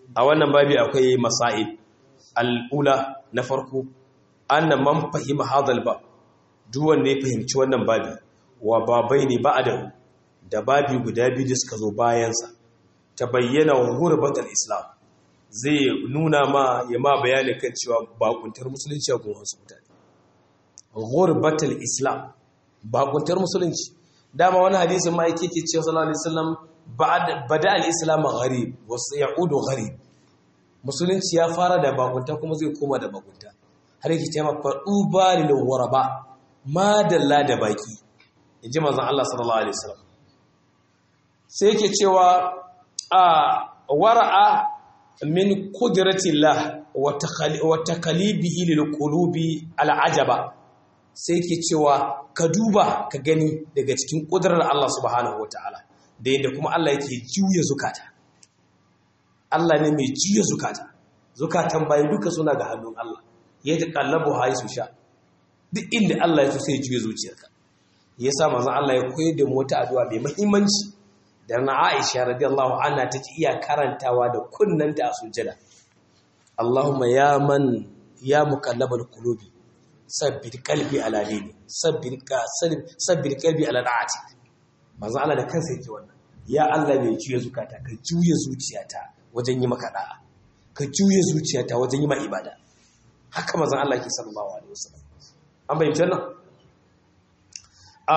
a wannan babi akwai masail al'ula na farko anna man fahima hadal ba duk wanda ya fahimci wannan babi wa babai ne ba'adahu da babi guda biyu da suka zo bayansa ta bayyana gurbatul islam zai nuna ma ya ma bayani kan cewa bakuntar musulunci a gun wasu mutane gurbatul islam bakuntar musulunci dama wani hadisin ma yake ke cewa sallallahu alaihi wasallam bada al-islam gharib wa sayaudu gharib musulunci ya fara da bakunta kuma zai koma da bakunta har yake cewa fadu balil waraba madalla da baki inji manzon Allah sallallahu alaihi wasallam sai yake cewa a wara'a min qudratillah wa takalibihi lil qulubi al'ajaba sai yake cewa ka duba ka gani daga cikin kudurar Allah subhanahu wataala da yadda kuma Allah yake juya zukata Allah ne mai juya zukata zukatan bayan duka suna ga hannun Allah ya ta kallabu hayi su sha duk inda Allah ya so sai juya zuciyarka yasa manzon Allah ya koyar da mu wata addu'a mai muhimmanci da na Aisha radiyallahu anha take iya karantawa da kunnanta a sujjada Allahumma ya man ya muqallabal qulubi sabbir qalbi ala dini sabbir ka sabbir qalbi ala da'ati manzo Allah da kansa yake wannan ya Allah mai juya zukata ka juya zuciyata wajen yi maka da'a ka juya zuciyata wajen yi ma ibada haka manzo Allah ke sallallahu alaihi wasallam an bayyana wannan a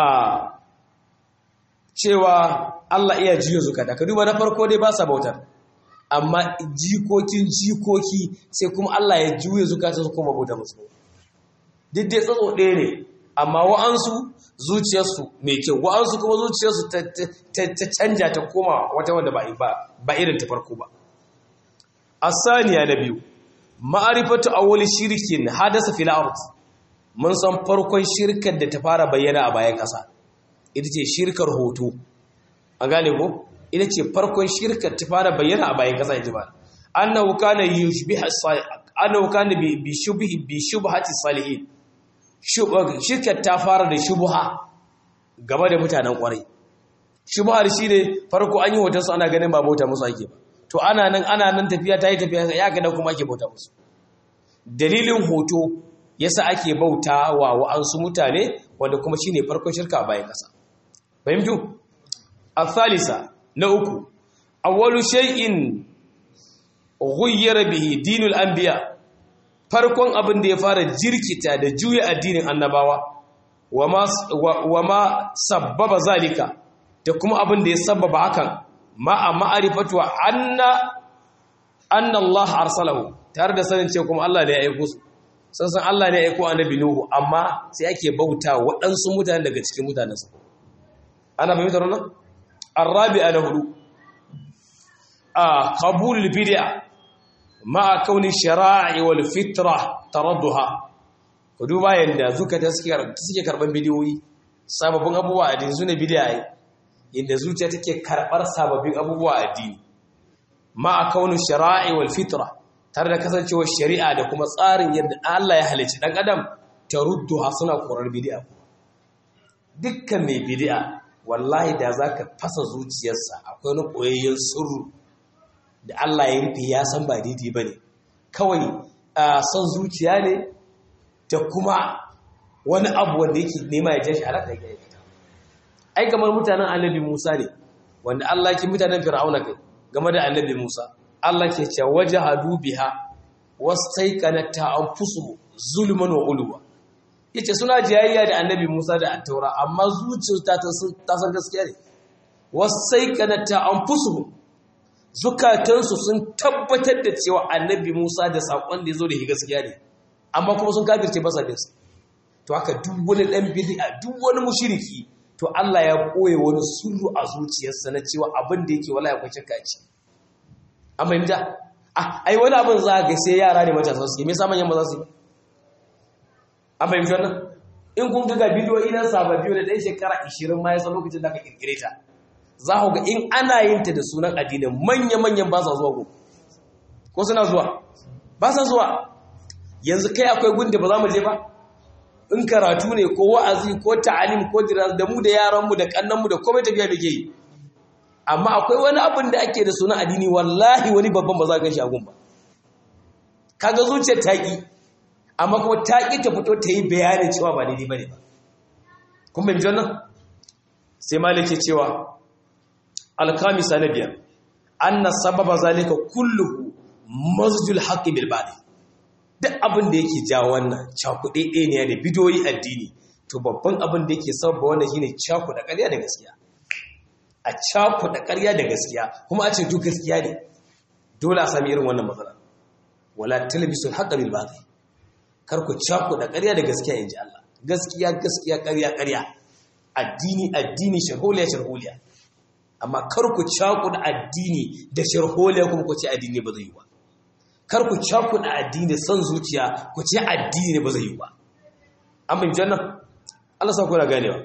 cewa Allah iya jiyo zukata ka duba na farko dai ba sa bautar amma jikokin jikoki sai kuma Allah ya juye zukata su kuma bauta musu duk dai tsatso ɗaya ne amma wa'ansu zuciyarsu mai kyau wa'ansu kuma zuciyarsu ta canja ta koma wata wanda ba irin ta farko ba asaniya na biyu ma'arifatu awwali shirkin hadasa fil ard mun san farkon shirkar da ta fara bayyana a bayan ƙasa ita ce shirkar hoto a gane ko ita ce farkon shirkar ta fara bayyana a bayan kasa yaji ba annahu kana yushbihu annahu kana bi shubhi bi shubhati salihin shirkar ta fara da shubha game da mutanen kwarai shubhar shine farko an yi hoton su ana ganin ba bauta musu ake ba to ana nan ana nan tafiya ta yi tafiya ya ga kuma ake bauta musu dalilin hoto yasa ake bauta wa wa'ansu mutane wanda kuma shine farkon shirka a bayan kasa fahimtu الثالثة نأكو أول شيء غير به دين الأنبياء farkon abin da ya fara jirkita da juya addinin annabawa wa ma sabbaba zalika da kuma abin da ya sabbaba hakan ma a ma'arifatu anna anna Allah arsalahu tare da sanin cewa kuma Allah ne ya aiko su san san Allah ne ya aiko annabi Nuhu amma sai ake bauta waɗansu mutane daga cikin mutanensa ana fahimtar wannan الرابع له آه قبول البدع مع كون الشرائع والفطرة تردها kuduba yanda zukata suke karban bidiyoyi sababbin abubuwa addini sune bid'a yanda zuciya take karbar sababbin abubuwa addini ma a kaunin shara'i wal fitra tare da kasancewar shari'a da kuma tsarin yadda Allah ya halicci dan adam tarudduha suna korar bid'a dukkan mai bid'a wallahi da za ka fasa zuciyarsa akwai wani koyayyen sirru da Allah ya rufe ya san ba daidai ba ne kawai son zuciya ne da kuma wani abu wanda yake nema ya jashi alaƙa ya gaya fita ai kamar mutanen annabi musa ne wanda Allah ke mutanen fir'auna kai game da annabi musa Allah ke ce waje hadu biha wasu taikanata an fusu zulman wa uluwa yace suna jayayya da annabi Musa da Attaura amma zuciyarta ta san gaskiya ne wasaiqanata anfusuhum zukatansu sun tabbatar da cewa annabi Musa da sakon da yazo da gaskiya ne amma kuma sun kafirce ba sa bin sa to haka duk wani dan bid'a duk wani mushriki to Allah ya koye wani sirru a zuciyarsa na cewa abin da yake wallahi akwai shakka ce amma inda ah ai wani abin za ga sai yara ne matasa su me yasa manyan ba za su yi an fahimci wannan in kun ga bidiyo idan sababbi da ɗan shekara 20 ma ya san lokacin da aka kirkire ta za ku ga in ana yin ta da sunan addinin manya-manyan ba sa zuwa ko ko suna zuwa ba sa zuwa yanzu kai akwai gunda ba za mu je ba in karatu ne ko wa'azi ko ta'alim ko diras da mu da yaranmu da kannanmu da komai tafiya da ke yi amma akwai wani abin da ake da suna addini wallahi wani babban ba za ka shi agun ba kaga zuciyar taƙi amma kuma taƙi ta fito ta yi bayanin cewa ba daidai bane ba kun bin jannan sai malike cewa alkamisa na biyar anna sababa zalika kulluhu masjul haqqi bil batil duk abin da yake ja wannan cakuɗe ne da bidoyi addini to babban abin da yake sababa wannan shine cakuɗa ƙarya da gaskiya a cakuɗa ƙarya da gaskiya kuma a ce duk gaskiya ne dole a sami irin wannan matsala wala talbisul haqqa bil batil kar ku cakuɗa ƙarya da gaskiya inji Allah gaskiya gaskiya ƙarya ƙarya addini addini sharholiya sharholiya amma kar ku cakuɗa addini da sharholiya kuma ku ce addini ba zai yi ba kar ku cakuɗa addini da son zuciya ku ce addini ne ba zai yi ba an bin jannan Allah sa kuna ganewa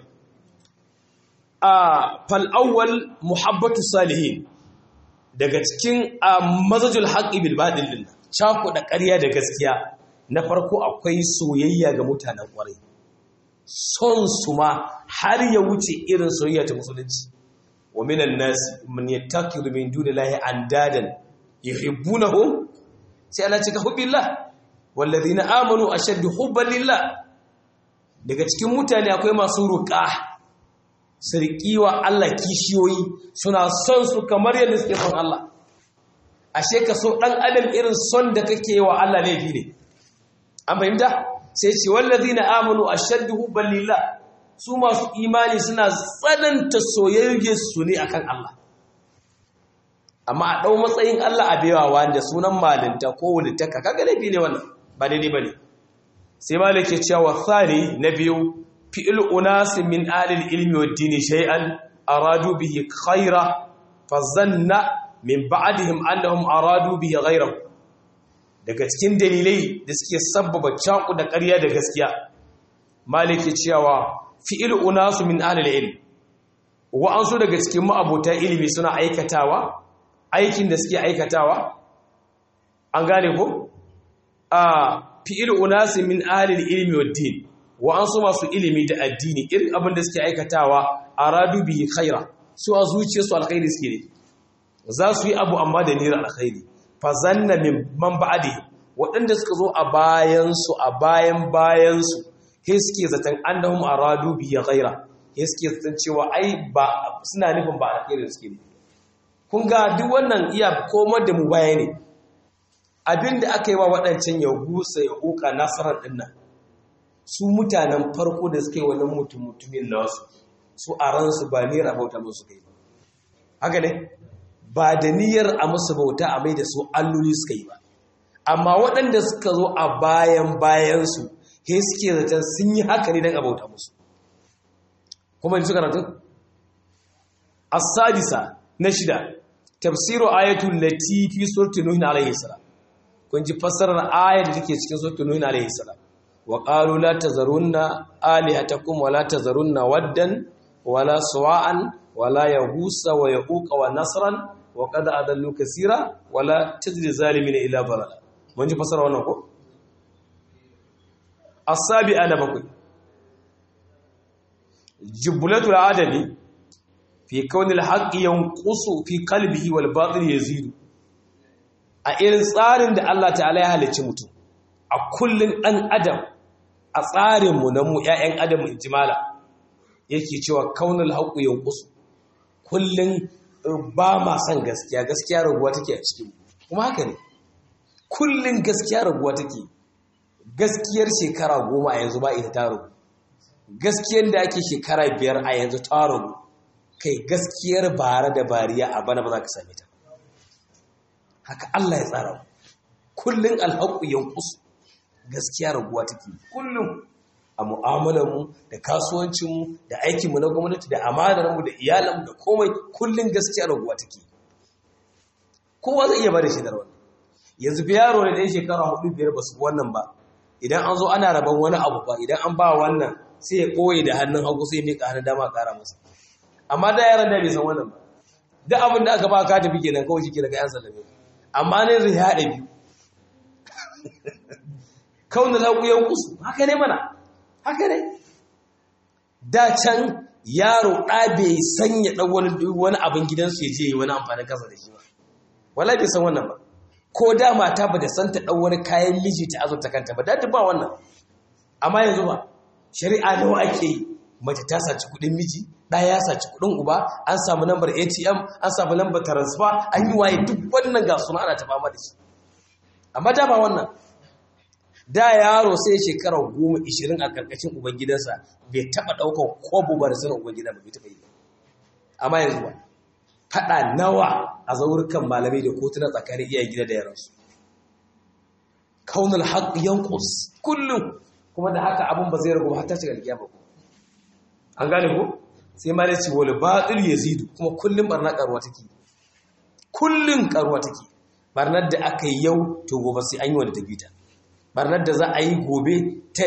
a fal awwal muhabbatu salihin daga cikin mazajul haqqi bil batil din cakuɗa ƙarya da gaskiya na farko akwai soyayya ga mutanen ƙwarai son su ma har ya wuce irin soyayya ta musulunci wa minan nasi man yattakiru min dunillahi andadan yuhibbunahum sai Allah cika hubbillah wallazina amanu ashaddu hubban lillah daga cikin mutane akwai masu ruqa sirqiwa Allah kishiyoyi suna son su kamar yadda suke son Allah ashe ka so dan adam irin son da kake wa Allah laifi ne an fahimta sai ce wallazina amanu ashaddu hubban lillah su masu imani suna tsananta soyayyar su ne akan Allah amma a dau matsayin Allah a baiwa wanda sunan malinta ko wulitaka kaga laifi ne wannan ba daidai bane sai malike cewa thani na biyu fi'l unas min alil ilmi wad dini shay'an aradu bihi khaira fazanna min ba'dihim annahum aradu bihi ghayrahu daga cikin dalilai da suke sabbaba caku da ƙarya da gaskiya maliki cewa fi'il unasu min ahlil ilm wa'ansu daga cikin ma'abota ilimi suna aikatawa aikin da suke aikatawa an gane ko a fi'il unasu min ahlil ilmi wad din wa'ansu masu ilimi da addini irin abin da suke aikatawa aradu bihi khaira su a zuciyarsu alkhairi suke ne za su yi abu amma da niyyar alkhairi fazanna min man ba'di waɗanda suka zo a bayansu a bayan bayansu he suke zaton annahum aradu bi ghaira he suke zaton cewa ai ba suna nufin ba alkhairi suke ne kun ga duk wannan iya komar da mu baya ne abinda aka yi wa waɗancan ya gusa ya uka nasarar din nan su mutanen farko da suka yi wannan mutum mutumin nasu su a ransu ba ni rabauta musu kai ba haka ne ba da niyyar a musu bauta a mai da su alloli suka yi ba amma waɗanda suka zo a bayan bayansu he suke zaton sun yi haka ne don a bauta musu kuma ji suka ratun? asadisa na shida tafsiru ayatul latifi surtu nuhin alaihi salam kun ji fassarar ayar da take cikin surtu nuhin alaihi salam wa qalu la tazarunna alihatakum wa la tazarunna waddan wala suwa'an wala yahusa wa yaquqa wa nasran wa qad adallu kaseera wala tajzi zalimin ila balala mun ji fasara wannan ko as-sabi'a na bakwai jublatul adami fi kaunil haqqi yanqusu fi qalbihi wal batil yazidu a irin tsarin da Allah ta'ala ya halicci mutum a kullun dan adam a tsarin mu na mu ƴaƴan adam injimala yake cewa kaunil haqqi yanqusu kullun ba ma son gaskiya gaskiya raguwa take a cikin kuma haka ne kullun gaskiya raguwa take gaskiyar shekara goma a yanzu ba ita ta ragu gaskiyar da ake shekara biyar a yanzu ta ragu kai gaskiyar bara da bariya a bana ba za ka same ta haka Allah ya tsara kullun alhaƙu yankusu gaskiya raguwa take kullum a mu'amalarmu da kasuwancinmu da aikinmu na gwamnati da amanarmu da iyalanmu da komai kullum gaskiya raguwa take kowa zai iya ba da shaidar wannan yanzu fi yaro ne da ya shekara hudu biyar ba su wannan ba idan an zo ana rabon wani abu ba idan an ba wannan sai ya ɓoye da hannun hagu sai ya miƙa hannun dama ƙara masa amma da yaran da bai san wannan ba duk abin da aka ba ka tafi kenan kawai shi ke daga yan sallame amma ne zai haɗa biyu kauna laƙuyan kusu haka ne mana haka ne da can yaro ɗa bai sanya ɗan wani wani abin gidansu ya je yi wani amfanin kasa da shi ba wala bai san wannan ba ko da mata ba da san ta ɗan wani kayan miji ta azurta kanta ba da ba wannan amma yanzu ba shari'a nawa ake yi mace ta saci kuɗin miji ɗaya ya saci kuɗin uba an samu lambar atm an samu lambar transfer an yi waye duk wannan ga suna ana ta fama da shi amma da ba wannan da yaro sai shekara goma ishirin a karkashin ubangidansa bai taɓa ɗaukar kobo ba da sanin ubangidan ba bai taɓa yi amma yanzu ba faɗa nawa a zaurukan malamai da kotuna tsakanin iyayen gida da yaransu kaunar haƙ yankus kullum kuma da haka abin ba zai ragu har ta shiga alƙiya ba an gane ko sai ma da ce wani baɗil ya zidu kuma kullum barna ƙaruwa take kullum ƙaruwa take barnar da aka yi yau to gobe sai an yi wanda ta bita barnar da za a yi gobe ta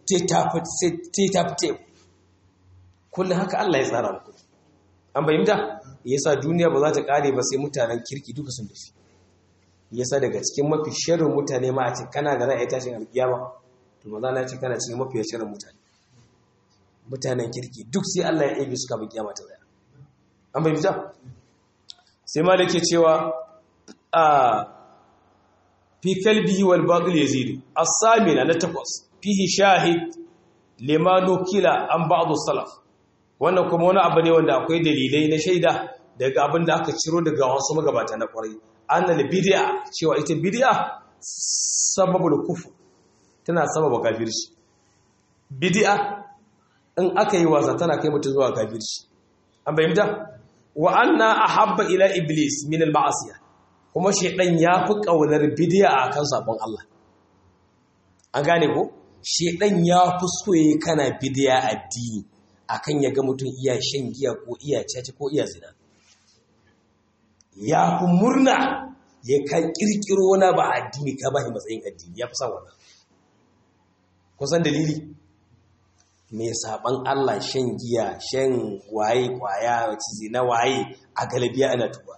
tafi kullum haka Allah ya tsara muku an bayyanta yasa duniya ba za ta kare ba sai mutanen kirki duka sun tafi yasa daga cikin mafi sharrin mutane ma a ce kana da ra'ayi tashin alkiyama to maza na ce kana cikin mafi sharrin mutane mutanen kirki duk sai Allah ya ɗebe suka bi kiyama ta tsaya an bayyanta sai ma da ke cewa a fi kalbihi wal batil yazidu as-samina na takwas fihi shahid limanu kila an ba'du salaf wannan kuma wani abu ne wanda akwai dalilai na shaida daga abin da aka ciro daga wasu magabata na kwarai annal bid'a cewa ita bid'a sababul kufr tana sababa kafirci bid'a in aka yi wasa tana kai mutum zuwa kafirci an bayyana wa anna ahabba ila iblis min al ma'asiyah kuma shedan ya fi kaunar bid'a akan sabon Allah an gane ko shedan ya fi soye kana bid'a addini akan ya ga mutum iya shan giya ko iya caci ko iya zina ya fi murna ya ka kirkiro na ba addini ka ba shi matsayin addini ya fi san wannan kusan dalili mai saban Allah shan giya shan waye kwaya zina waye a galabiya ana tuba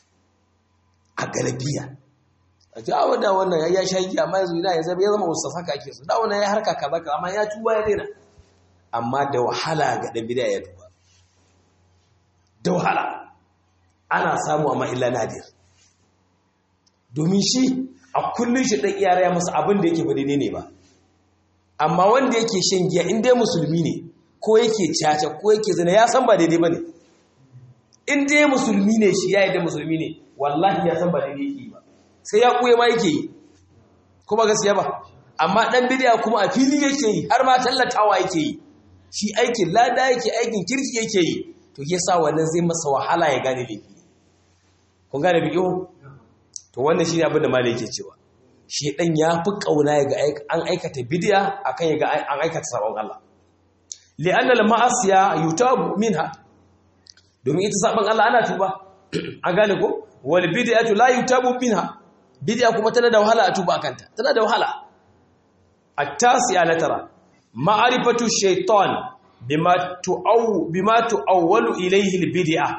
a galabiya a ji awa da wannan ya sha giya amma yanzu ya zama ya zama wasu saka ake su da wannan ya harka kaza ka amma ya tuba ya daina amma da wahala ga ɗan bida ya tuba da wahala ana samu amma illa nadir domin shi a kullum shi ɗan iyara ya masa abin da yake faɗi ne ba amma wanda yake shan giya in dai musulmi ne ko yake caca ko yake zina ya san ba daidai ba ne in dai musulmi ne shi ya yi da musulmi ne wallahi ya san ba daidai yake yi ba sai ya kuya ma yake yi kuma gaskiya ba amma ɗan bidiya kuma a fili yake yi har ma tallatawa yake yi shi aikin lada yake aikin kirki yake yi to ya sa wannan zai masa wahala ya gane laifi kun gane biyo to wannan shi ne abin da malai yake cewa shi dan ya fi kauna ya ga an aikata bidiya akan ya ga an aikata sabon Allah li'anna al-ma'asiya yutabu minha domin ita sabon Allah ana tuba an gane ko wal bid'atu la yutabu minha bid'a kuma tana da wahala a tuba kanta tana da wahala at-tasi'a la tara ma'arifatu shaitan bima tu'aw bima tu'awwalu ilayhi al-bid'ah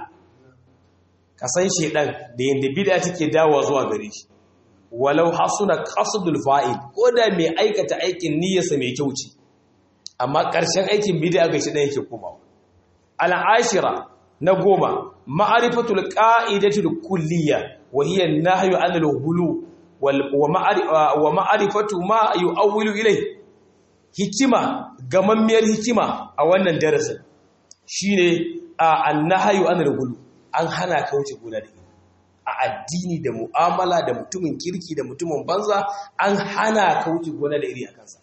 kasan shaitan da yanda bid'a take dawowa zuwa gare shi walau hasuna qasdul fa'il ko da mai aikata aikin niyyarsa mai kyau ce amma ƙarshen aikin bid'a ga shaitan yake komawa al-ashira na goma ma'arifatul qa'idatul kulliyya wa hiya an-nahyu 'anil ghulu wa ma'arifatu ma yu'awwilu ilayhi hikima gamammiyar hikima a wannan darasin shine a annahayu anil gulu an hana ka wuce gona da iri a addini da mu'amala da mutumin kirki da mutumin banza an hana ka wuce gona da iri a kansa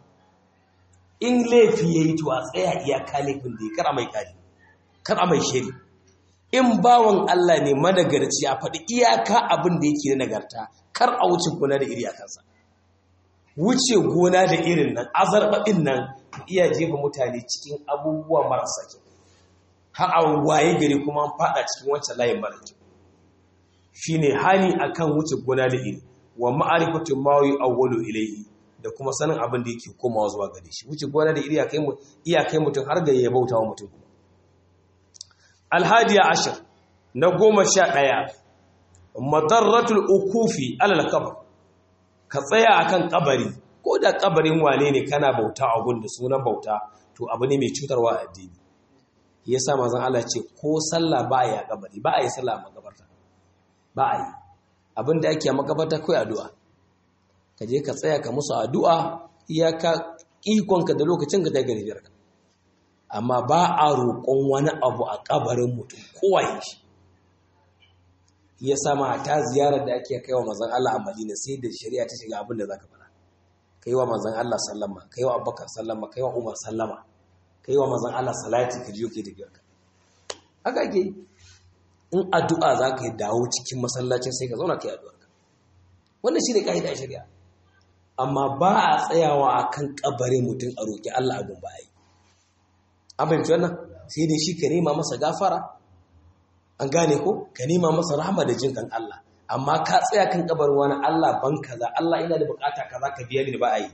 in laifi yayi to a tsaya iyaka laifin da ya kara mai kari kara mai shiri in bawan Allah ne managarci a faɗi iyaka abin da yake na nagarta kar a wuce gona da iri a kansa wuce gona da irin nan azarbaɗin nan iya jefa mutane cikin abubuwa marasa kyau har a waye gari kuma fada cikin wancan layin mara kyau shi ne hani akan wuce gona da iri wa ma'arifatun mawayi awwalu ilaihi da kuma sanin abin da yake komawa zuwa gare shi wuce gona da iri iya kai mutum har ga ya bauta wa mutum alhadiya ashir na goma sha ɗaya madarratul ukufi alal kabar ka tsaya akan kabari ko da kabarin wane ne kana bauta a gun da sunan bauta to abu ne mai cutarwa a addini yasa manzon Allah ce ko sallah ba a yi a kabari ba a yi sallah a makabarta ba a yi abin da ake a makabarta kai addu'a ka je ka tsaya ka musu addu'a iyaka ikonka da lokacin ka dai garibiyar ka amma ba a roƙon wani abu a kabarin mutum kowa ya shi ya sama ta ziyarar da ake kai wa manzon Allah a Madina sai da shari'a ta shiga abin da zaka fara kai wa manzon Allah sallama kai wa Abubakar sallama kai wa Umar sallama kai wa manzon Allah salati ka jiyo ke da biyarka haka ke in addu'a zaka yi dawo cikin masallacin sai ka zauna kai addu'a wannan shine kaida shari'a amma ba a tsayawa akan kabarin mutum a roki Allah abun ba yi an fahimci wannan sai dai shi ka nema masa gafara an gane ko ka nema masa rahama da jin kan Allah amma ka tsaya kan kabarin wani Allah ban kaza Allah ina da bukata kaza ka biya ni ba a yi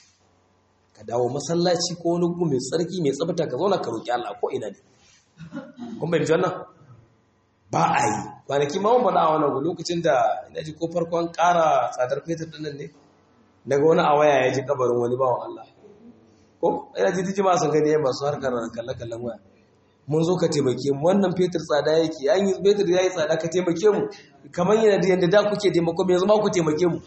ka dawo masallaci ko wani gu mai tsarki mai tsabta ka zauna ka roki Allah ko ina ne kun bai wannan ba a yi kwanaki ma mun faɗa a wannan lokacin da ina ji ko farkon ƙara tsadar fetur ɗin nan ne daga wani a waya ya ji kabarin wani bawan Allah ko ina ji dijima sun gani masu harkar kalle-kallen waya mun zo ka taimake mu wannan fetur tsada yake an yi fetur ya yi tsada ka taimake mu kamar yana da yadda da kuke taimako mu yanzu ma ku taimake mu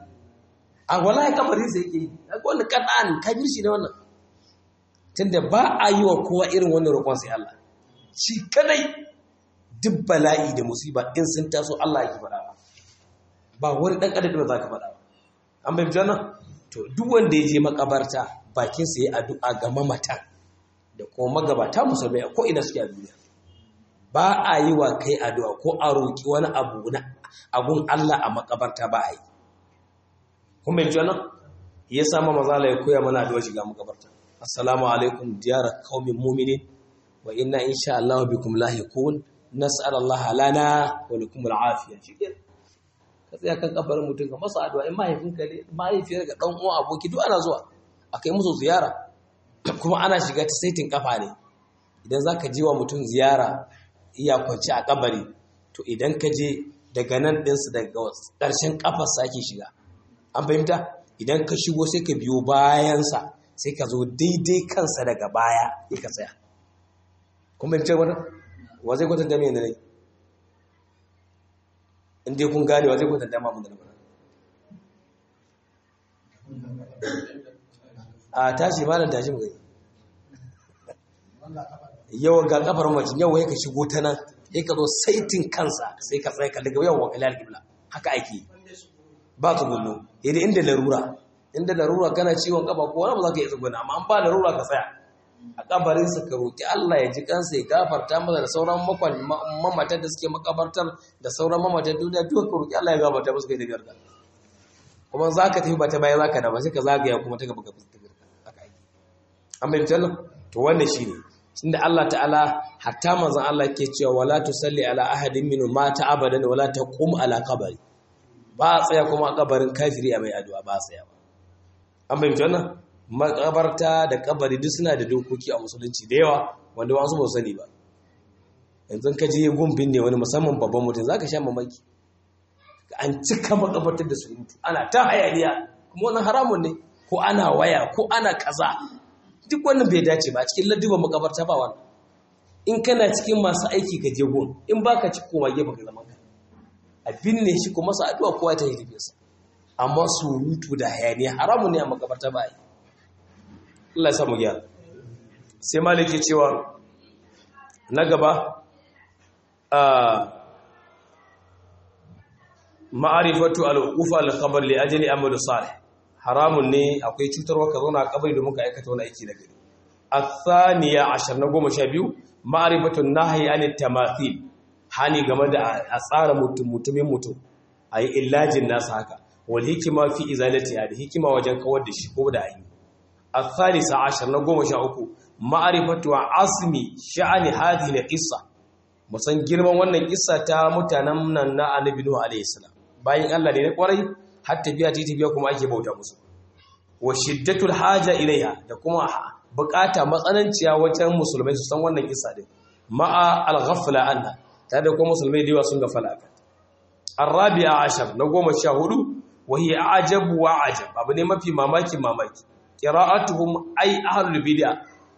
a wallahi kamarin sai yake a wannan kadan kabir shi ne wannan tunda ba a yi wa kowa irin wannan roƙon sai Allah shi kadai duk bala'i da musiba in sun taso Allah yake faɗa ba wani dan adam da zaka faɗa an bai jana to duk wanda ya je makabarta bakin sa yayi addu'a ga mamatan da kuma magabata musulmai ko ina suke a duniya ba a yi wa kai addu'a ko a roƙi wani abu na abun Allah a makabarta ba a yi kuma yanzu nan ya sama mazala ya koya mana addu'a shiga makabarta assalamu alaikum diyara qaumin mu'minin wa inna insha Allah bikum lahiqun nas'al Allah lana wa lakum al'afiya shikenan ka tsaya kan kabarin mutum ka masa addu'a in mahaifinka ne mahaifiyar ga dan uwa aboki duk ana zuwa akai musu ziyara kuma ana shiga ta saitin kafa ne idan za ka ji wa mutum ziyara iya kwanci a kabari to idan ka je daga nan ɗinsu daga ƙarshen ƙafarsa ake shiga an fahimta idan ka shigo sai ka biyo bayansa sai ka zo daidai kansa daga baya ya ka tsaya kuma fahimtar wata wa zai kwatanta mai yanayi in dai kun gane wa zai kwatanta ma mun da na a tashi malam tashi mu yawan ga kafar mace yau ya ka shigo ta nan ya ka zo saitin kansa sai ka tsaye ka daga yawan wakilai alƙibla haka ake ba ka gullo yadda inda larura inda larura kana ciwon kafa ko wani ba za ka yi tsuguna amma an ba larura ka tsaya a kabarinsa ka roƙi Allah ya ji kansa ya gafarta masa da sauran mamatan da suke makabartar da sauran mamatan duniya duk ka roƙi Allah ya gafarta musu kai da garga kuma za ka tafi ba ta baya za ka da ba sai ka zagaya kuma ta gaba ka fuska an bayyana to wannan shine tunda Allah ta'ala hatta manzon Allah ke cewa wala tusalli ala ahadin min mata abadan wala taqum ala qabri ba a tsaya kuma a kabarin kafiri a mai addu'a ba a tsaya ba an bayyana wannan makabarta da kabari duk suna da dokoki a musulunci da yawa wanda wasu ba sani ba yanzu ka je gumbin ne wani musamman babban mutum zaka sha mamaki an cika makabartar da surutu ana ta hayaniya kuma wannan haramun ne ko ana waya ko ana kaza duk wannan bai dace ba a cikin ladduban makabarta ba wannan in kana cikin masu aiki ka je gon in baka ci koma gefe ka zaman ka a binne shi kuma sa addu'a kowa ta yi tafiyarsa amma surutu da hayaniya haramun ne a makabarta ba yi Allah ya samu gyara sai maliki cewa na gaba a ma'arifatu al-uqufa al-khabar li ajli amal salih haramun ne akwai cutarwa ka zauna a kabari domin ka aikata wani aiki na gari athaniya ashar na goma sha biyu ma'arifatun nahyi an tamathil hani game da a tsara mutum mutumin mutum ayi illajin nasa haka wal hikima fi izalati da hikima wajen kawar da shi ko da ayi athalisa ashar na goma sha uku ma'arifatu asmi sha'ani hadhihi al-qissa musan girman wannan kissa ta mutanen nan na annabi nuhu alayhi salam bayan Allah ne na kwarai har tafiya ta tafiya kuma ake bauta musu wa shiddatul haja ilaiha da kuma bukata matsananciya wajen musulmai su san wannan kissa din ma'a al-ghafla anha tare da kuma musulmai da yawa sun gafala aka arabi'a ashar na goma sha hudu wa hiya ajabu wa ajab abu ne mafi mamaki mamaki qira'atuhum ay ahlul bid'a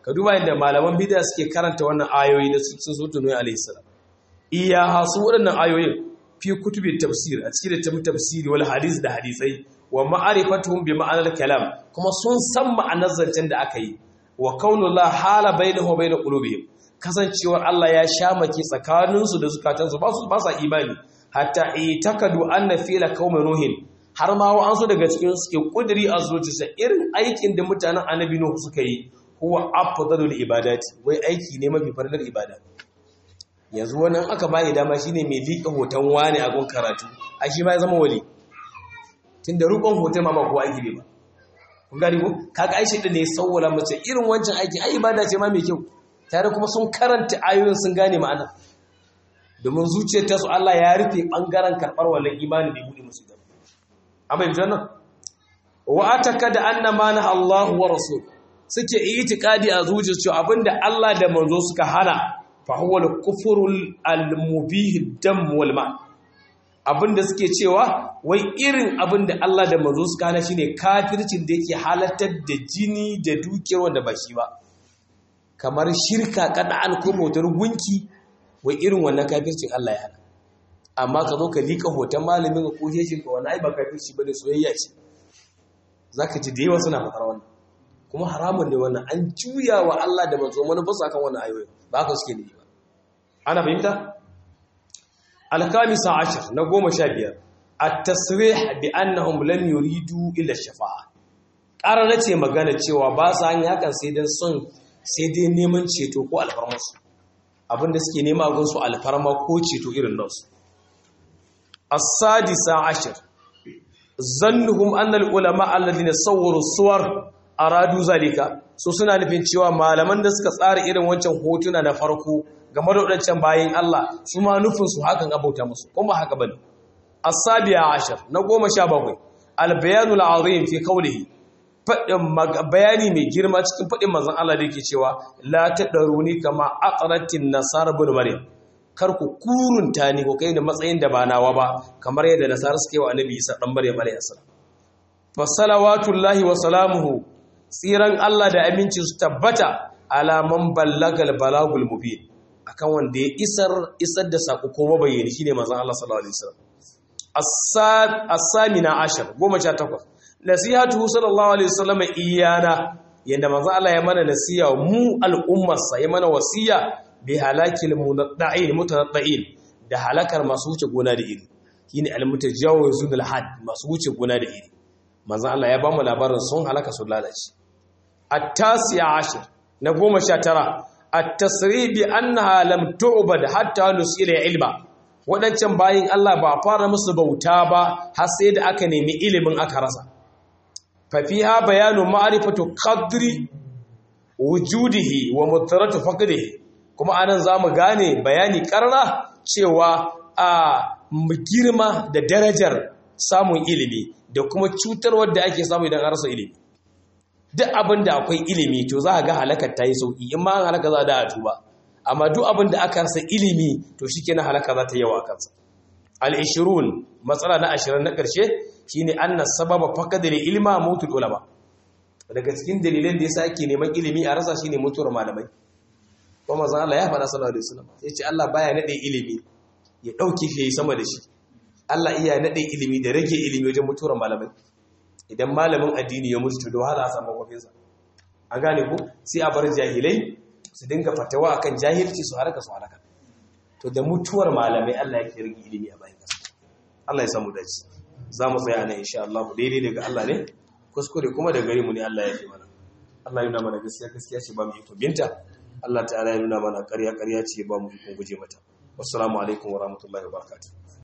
ka duba inda malaman bid'a suke karanta wannan ayoyi da sun so tunoyi alayhi salam iya hasu waɗannan ayoyin fi kutubi tafsir a cikin littafin tafsiri wal hadis da hadisai wa ma'arifatuhum bi ma'anar kalam kuma sun san ma'anar zancen da aka yi wa kaunullah hala bainahu wa bain qulubihim kasancewar Allah ya shamaki tsakaninsu da zukatansu ba su ba sa imani hatta itakadu anna fila qaumi nuhin har ma wa'ansu daga cikin suke kudiri a zuciyarsa irin aikin da mutanen annabi nuhu suka yi huwa afdalul ibadati wai aiki ne mafi fardar ibada yanzu wannan aka bayi dama shine mai liƙa hoton wani a gun karatu a shi ma ya zama wali tunda rukun hoton ma ba ko aiki ne ba kun gani ko kaga aishi din ne sawwala mace irin wancan aiki ai ibada ce ma mai kyau tare kuma sun karanta ayoyin sun gane ma'ana domin zuciyar ta su Allah ya rufe bangaren karbar wallan imani bai bude musu da amma yanzu nan wa ataka da annama na Allah wa rasul suke itikadi a zuciyar cewa abinda Allah da manzo suka hana fa huwa al-kufrul al-mubih dam wal ma abinda suke cewa wai irin abinda Allah da manzo suka hana shine kafircin da yake halartar da jini da dukiyar wanda ba shi ba kamar shirka kada'an ko motar gunki wai irin wannan kafircin Allah ya hana amma ka zo ka lika hoton malamin ka ko shi ka wani ai ba kafirci bane soyayya ce zaka ji da yawa suna faɗar wannan kuma haramun ne wannan an juya wa Allah da manzo mana ba kan wannan ayoyi ba haka suke ne ba ana fahimta al-kamisa ashar na goma sha biyar at-tasrih bi annahum lam yuridu illa shafa'a ƙarar ce magana cewa ba sa yin hakan sai dan son sai dai neman ceto ko alfarmarsu abinda suke nema gun su alfarma ko ceto irin nasu as-sadisa ashar zannuhum anna al-ulama alladhina sawwaru suwar aradu zalika so suna nufin cewa malaman da suka tsara irin wancan hotuna na farko game da wadancan bayin Allah su ma nufin su hakan abauta musu kuma haka bane as-sabiya ashar na 17 al-bayanul azim fi qawlihi fadin bayani mai girma cikin fadin manzon Allah da yake cewa la tadaruni kama aqratin nasara ibn maryam kar ku kurunta ni ko kai da matsayin da ba nawa ba kamar yadda nasara suke wa annabi Isa dan maryam alayhi salam fa salawatullahi wa salamuhu tsiran Allah da aminci su tabbata alaman ballagal balagul mubin akan wanda ya isar isar da sako ko mabayyani shine manzon Allah sallallahu alaihi wasallam as-samina ashar 18 nasihatu sallallahu alaihi wasallam iyana yanda manzon Allah ya mana nasiya mu al'ummarsa ya mana wasiya bi halakil munadda'in mutanadda'in da halakar masu wuce gona da iri shine al-mutajawizun al-had masu wuce gona da iri manzon Allah ya ba mu labarin sun halaka sun lalace at-tasi'a ashir na 19 at-tasrih bi annaha lam tu'bad hatta nusila ilma wadancan bayin Allah ba fara musu bauta ba har sai da aka nemi ilimin aka rasa fa fiha bayanu ma'rifatu qadri wujudihi wa mutaratu faqdihi kuma anan zamu gane bayani karra cewa a girma da darajar samun ilimi da kuma cutarwar da ake samu idan an rasa ilimi duk abin da akwai ilimi to za a ga halakar ta yi sauki in ma an halaka za a da a tuba amma duk abin da aka rasa ilimi to shi kenan halaka za ta yawa kansa al-ishirun matsala na ashirin na ƙarshe shine anna sababa faqadil ilma mutul ulama daga cikin dalilan da yasa ake neman ilimi a rasa shine mutuwar malamai kuma manzon Allah ya faɗa sallallahu alaihi wasallam yace Allah baya nade ilimi ya dauke shi sama da shi Allah iya nade ilimi da rage ilimi wajen mutuwar malamai idan malamin addini ya mutu da wahala a samu kwafinsa an gane ku sai a bar jahilai su dinga fatawa akan jahilci su haraka su haraka to da mutuwar malamai Allah ya rage ilimi a bayan kasa Allah ya samu dace za mu tsaya nan insha Allah daidai daga Allah ne kuskure kuma da gare mu ne Allah ya yi mana Allah ya nuna mana gaskiya gaskiya ce ba mu iko binta Allah ta'ala ya nuna mana ƙarya ƙarya ce ba mu iko guje mata wassalamu alaikum wa rahmatullahi wa barakatuh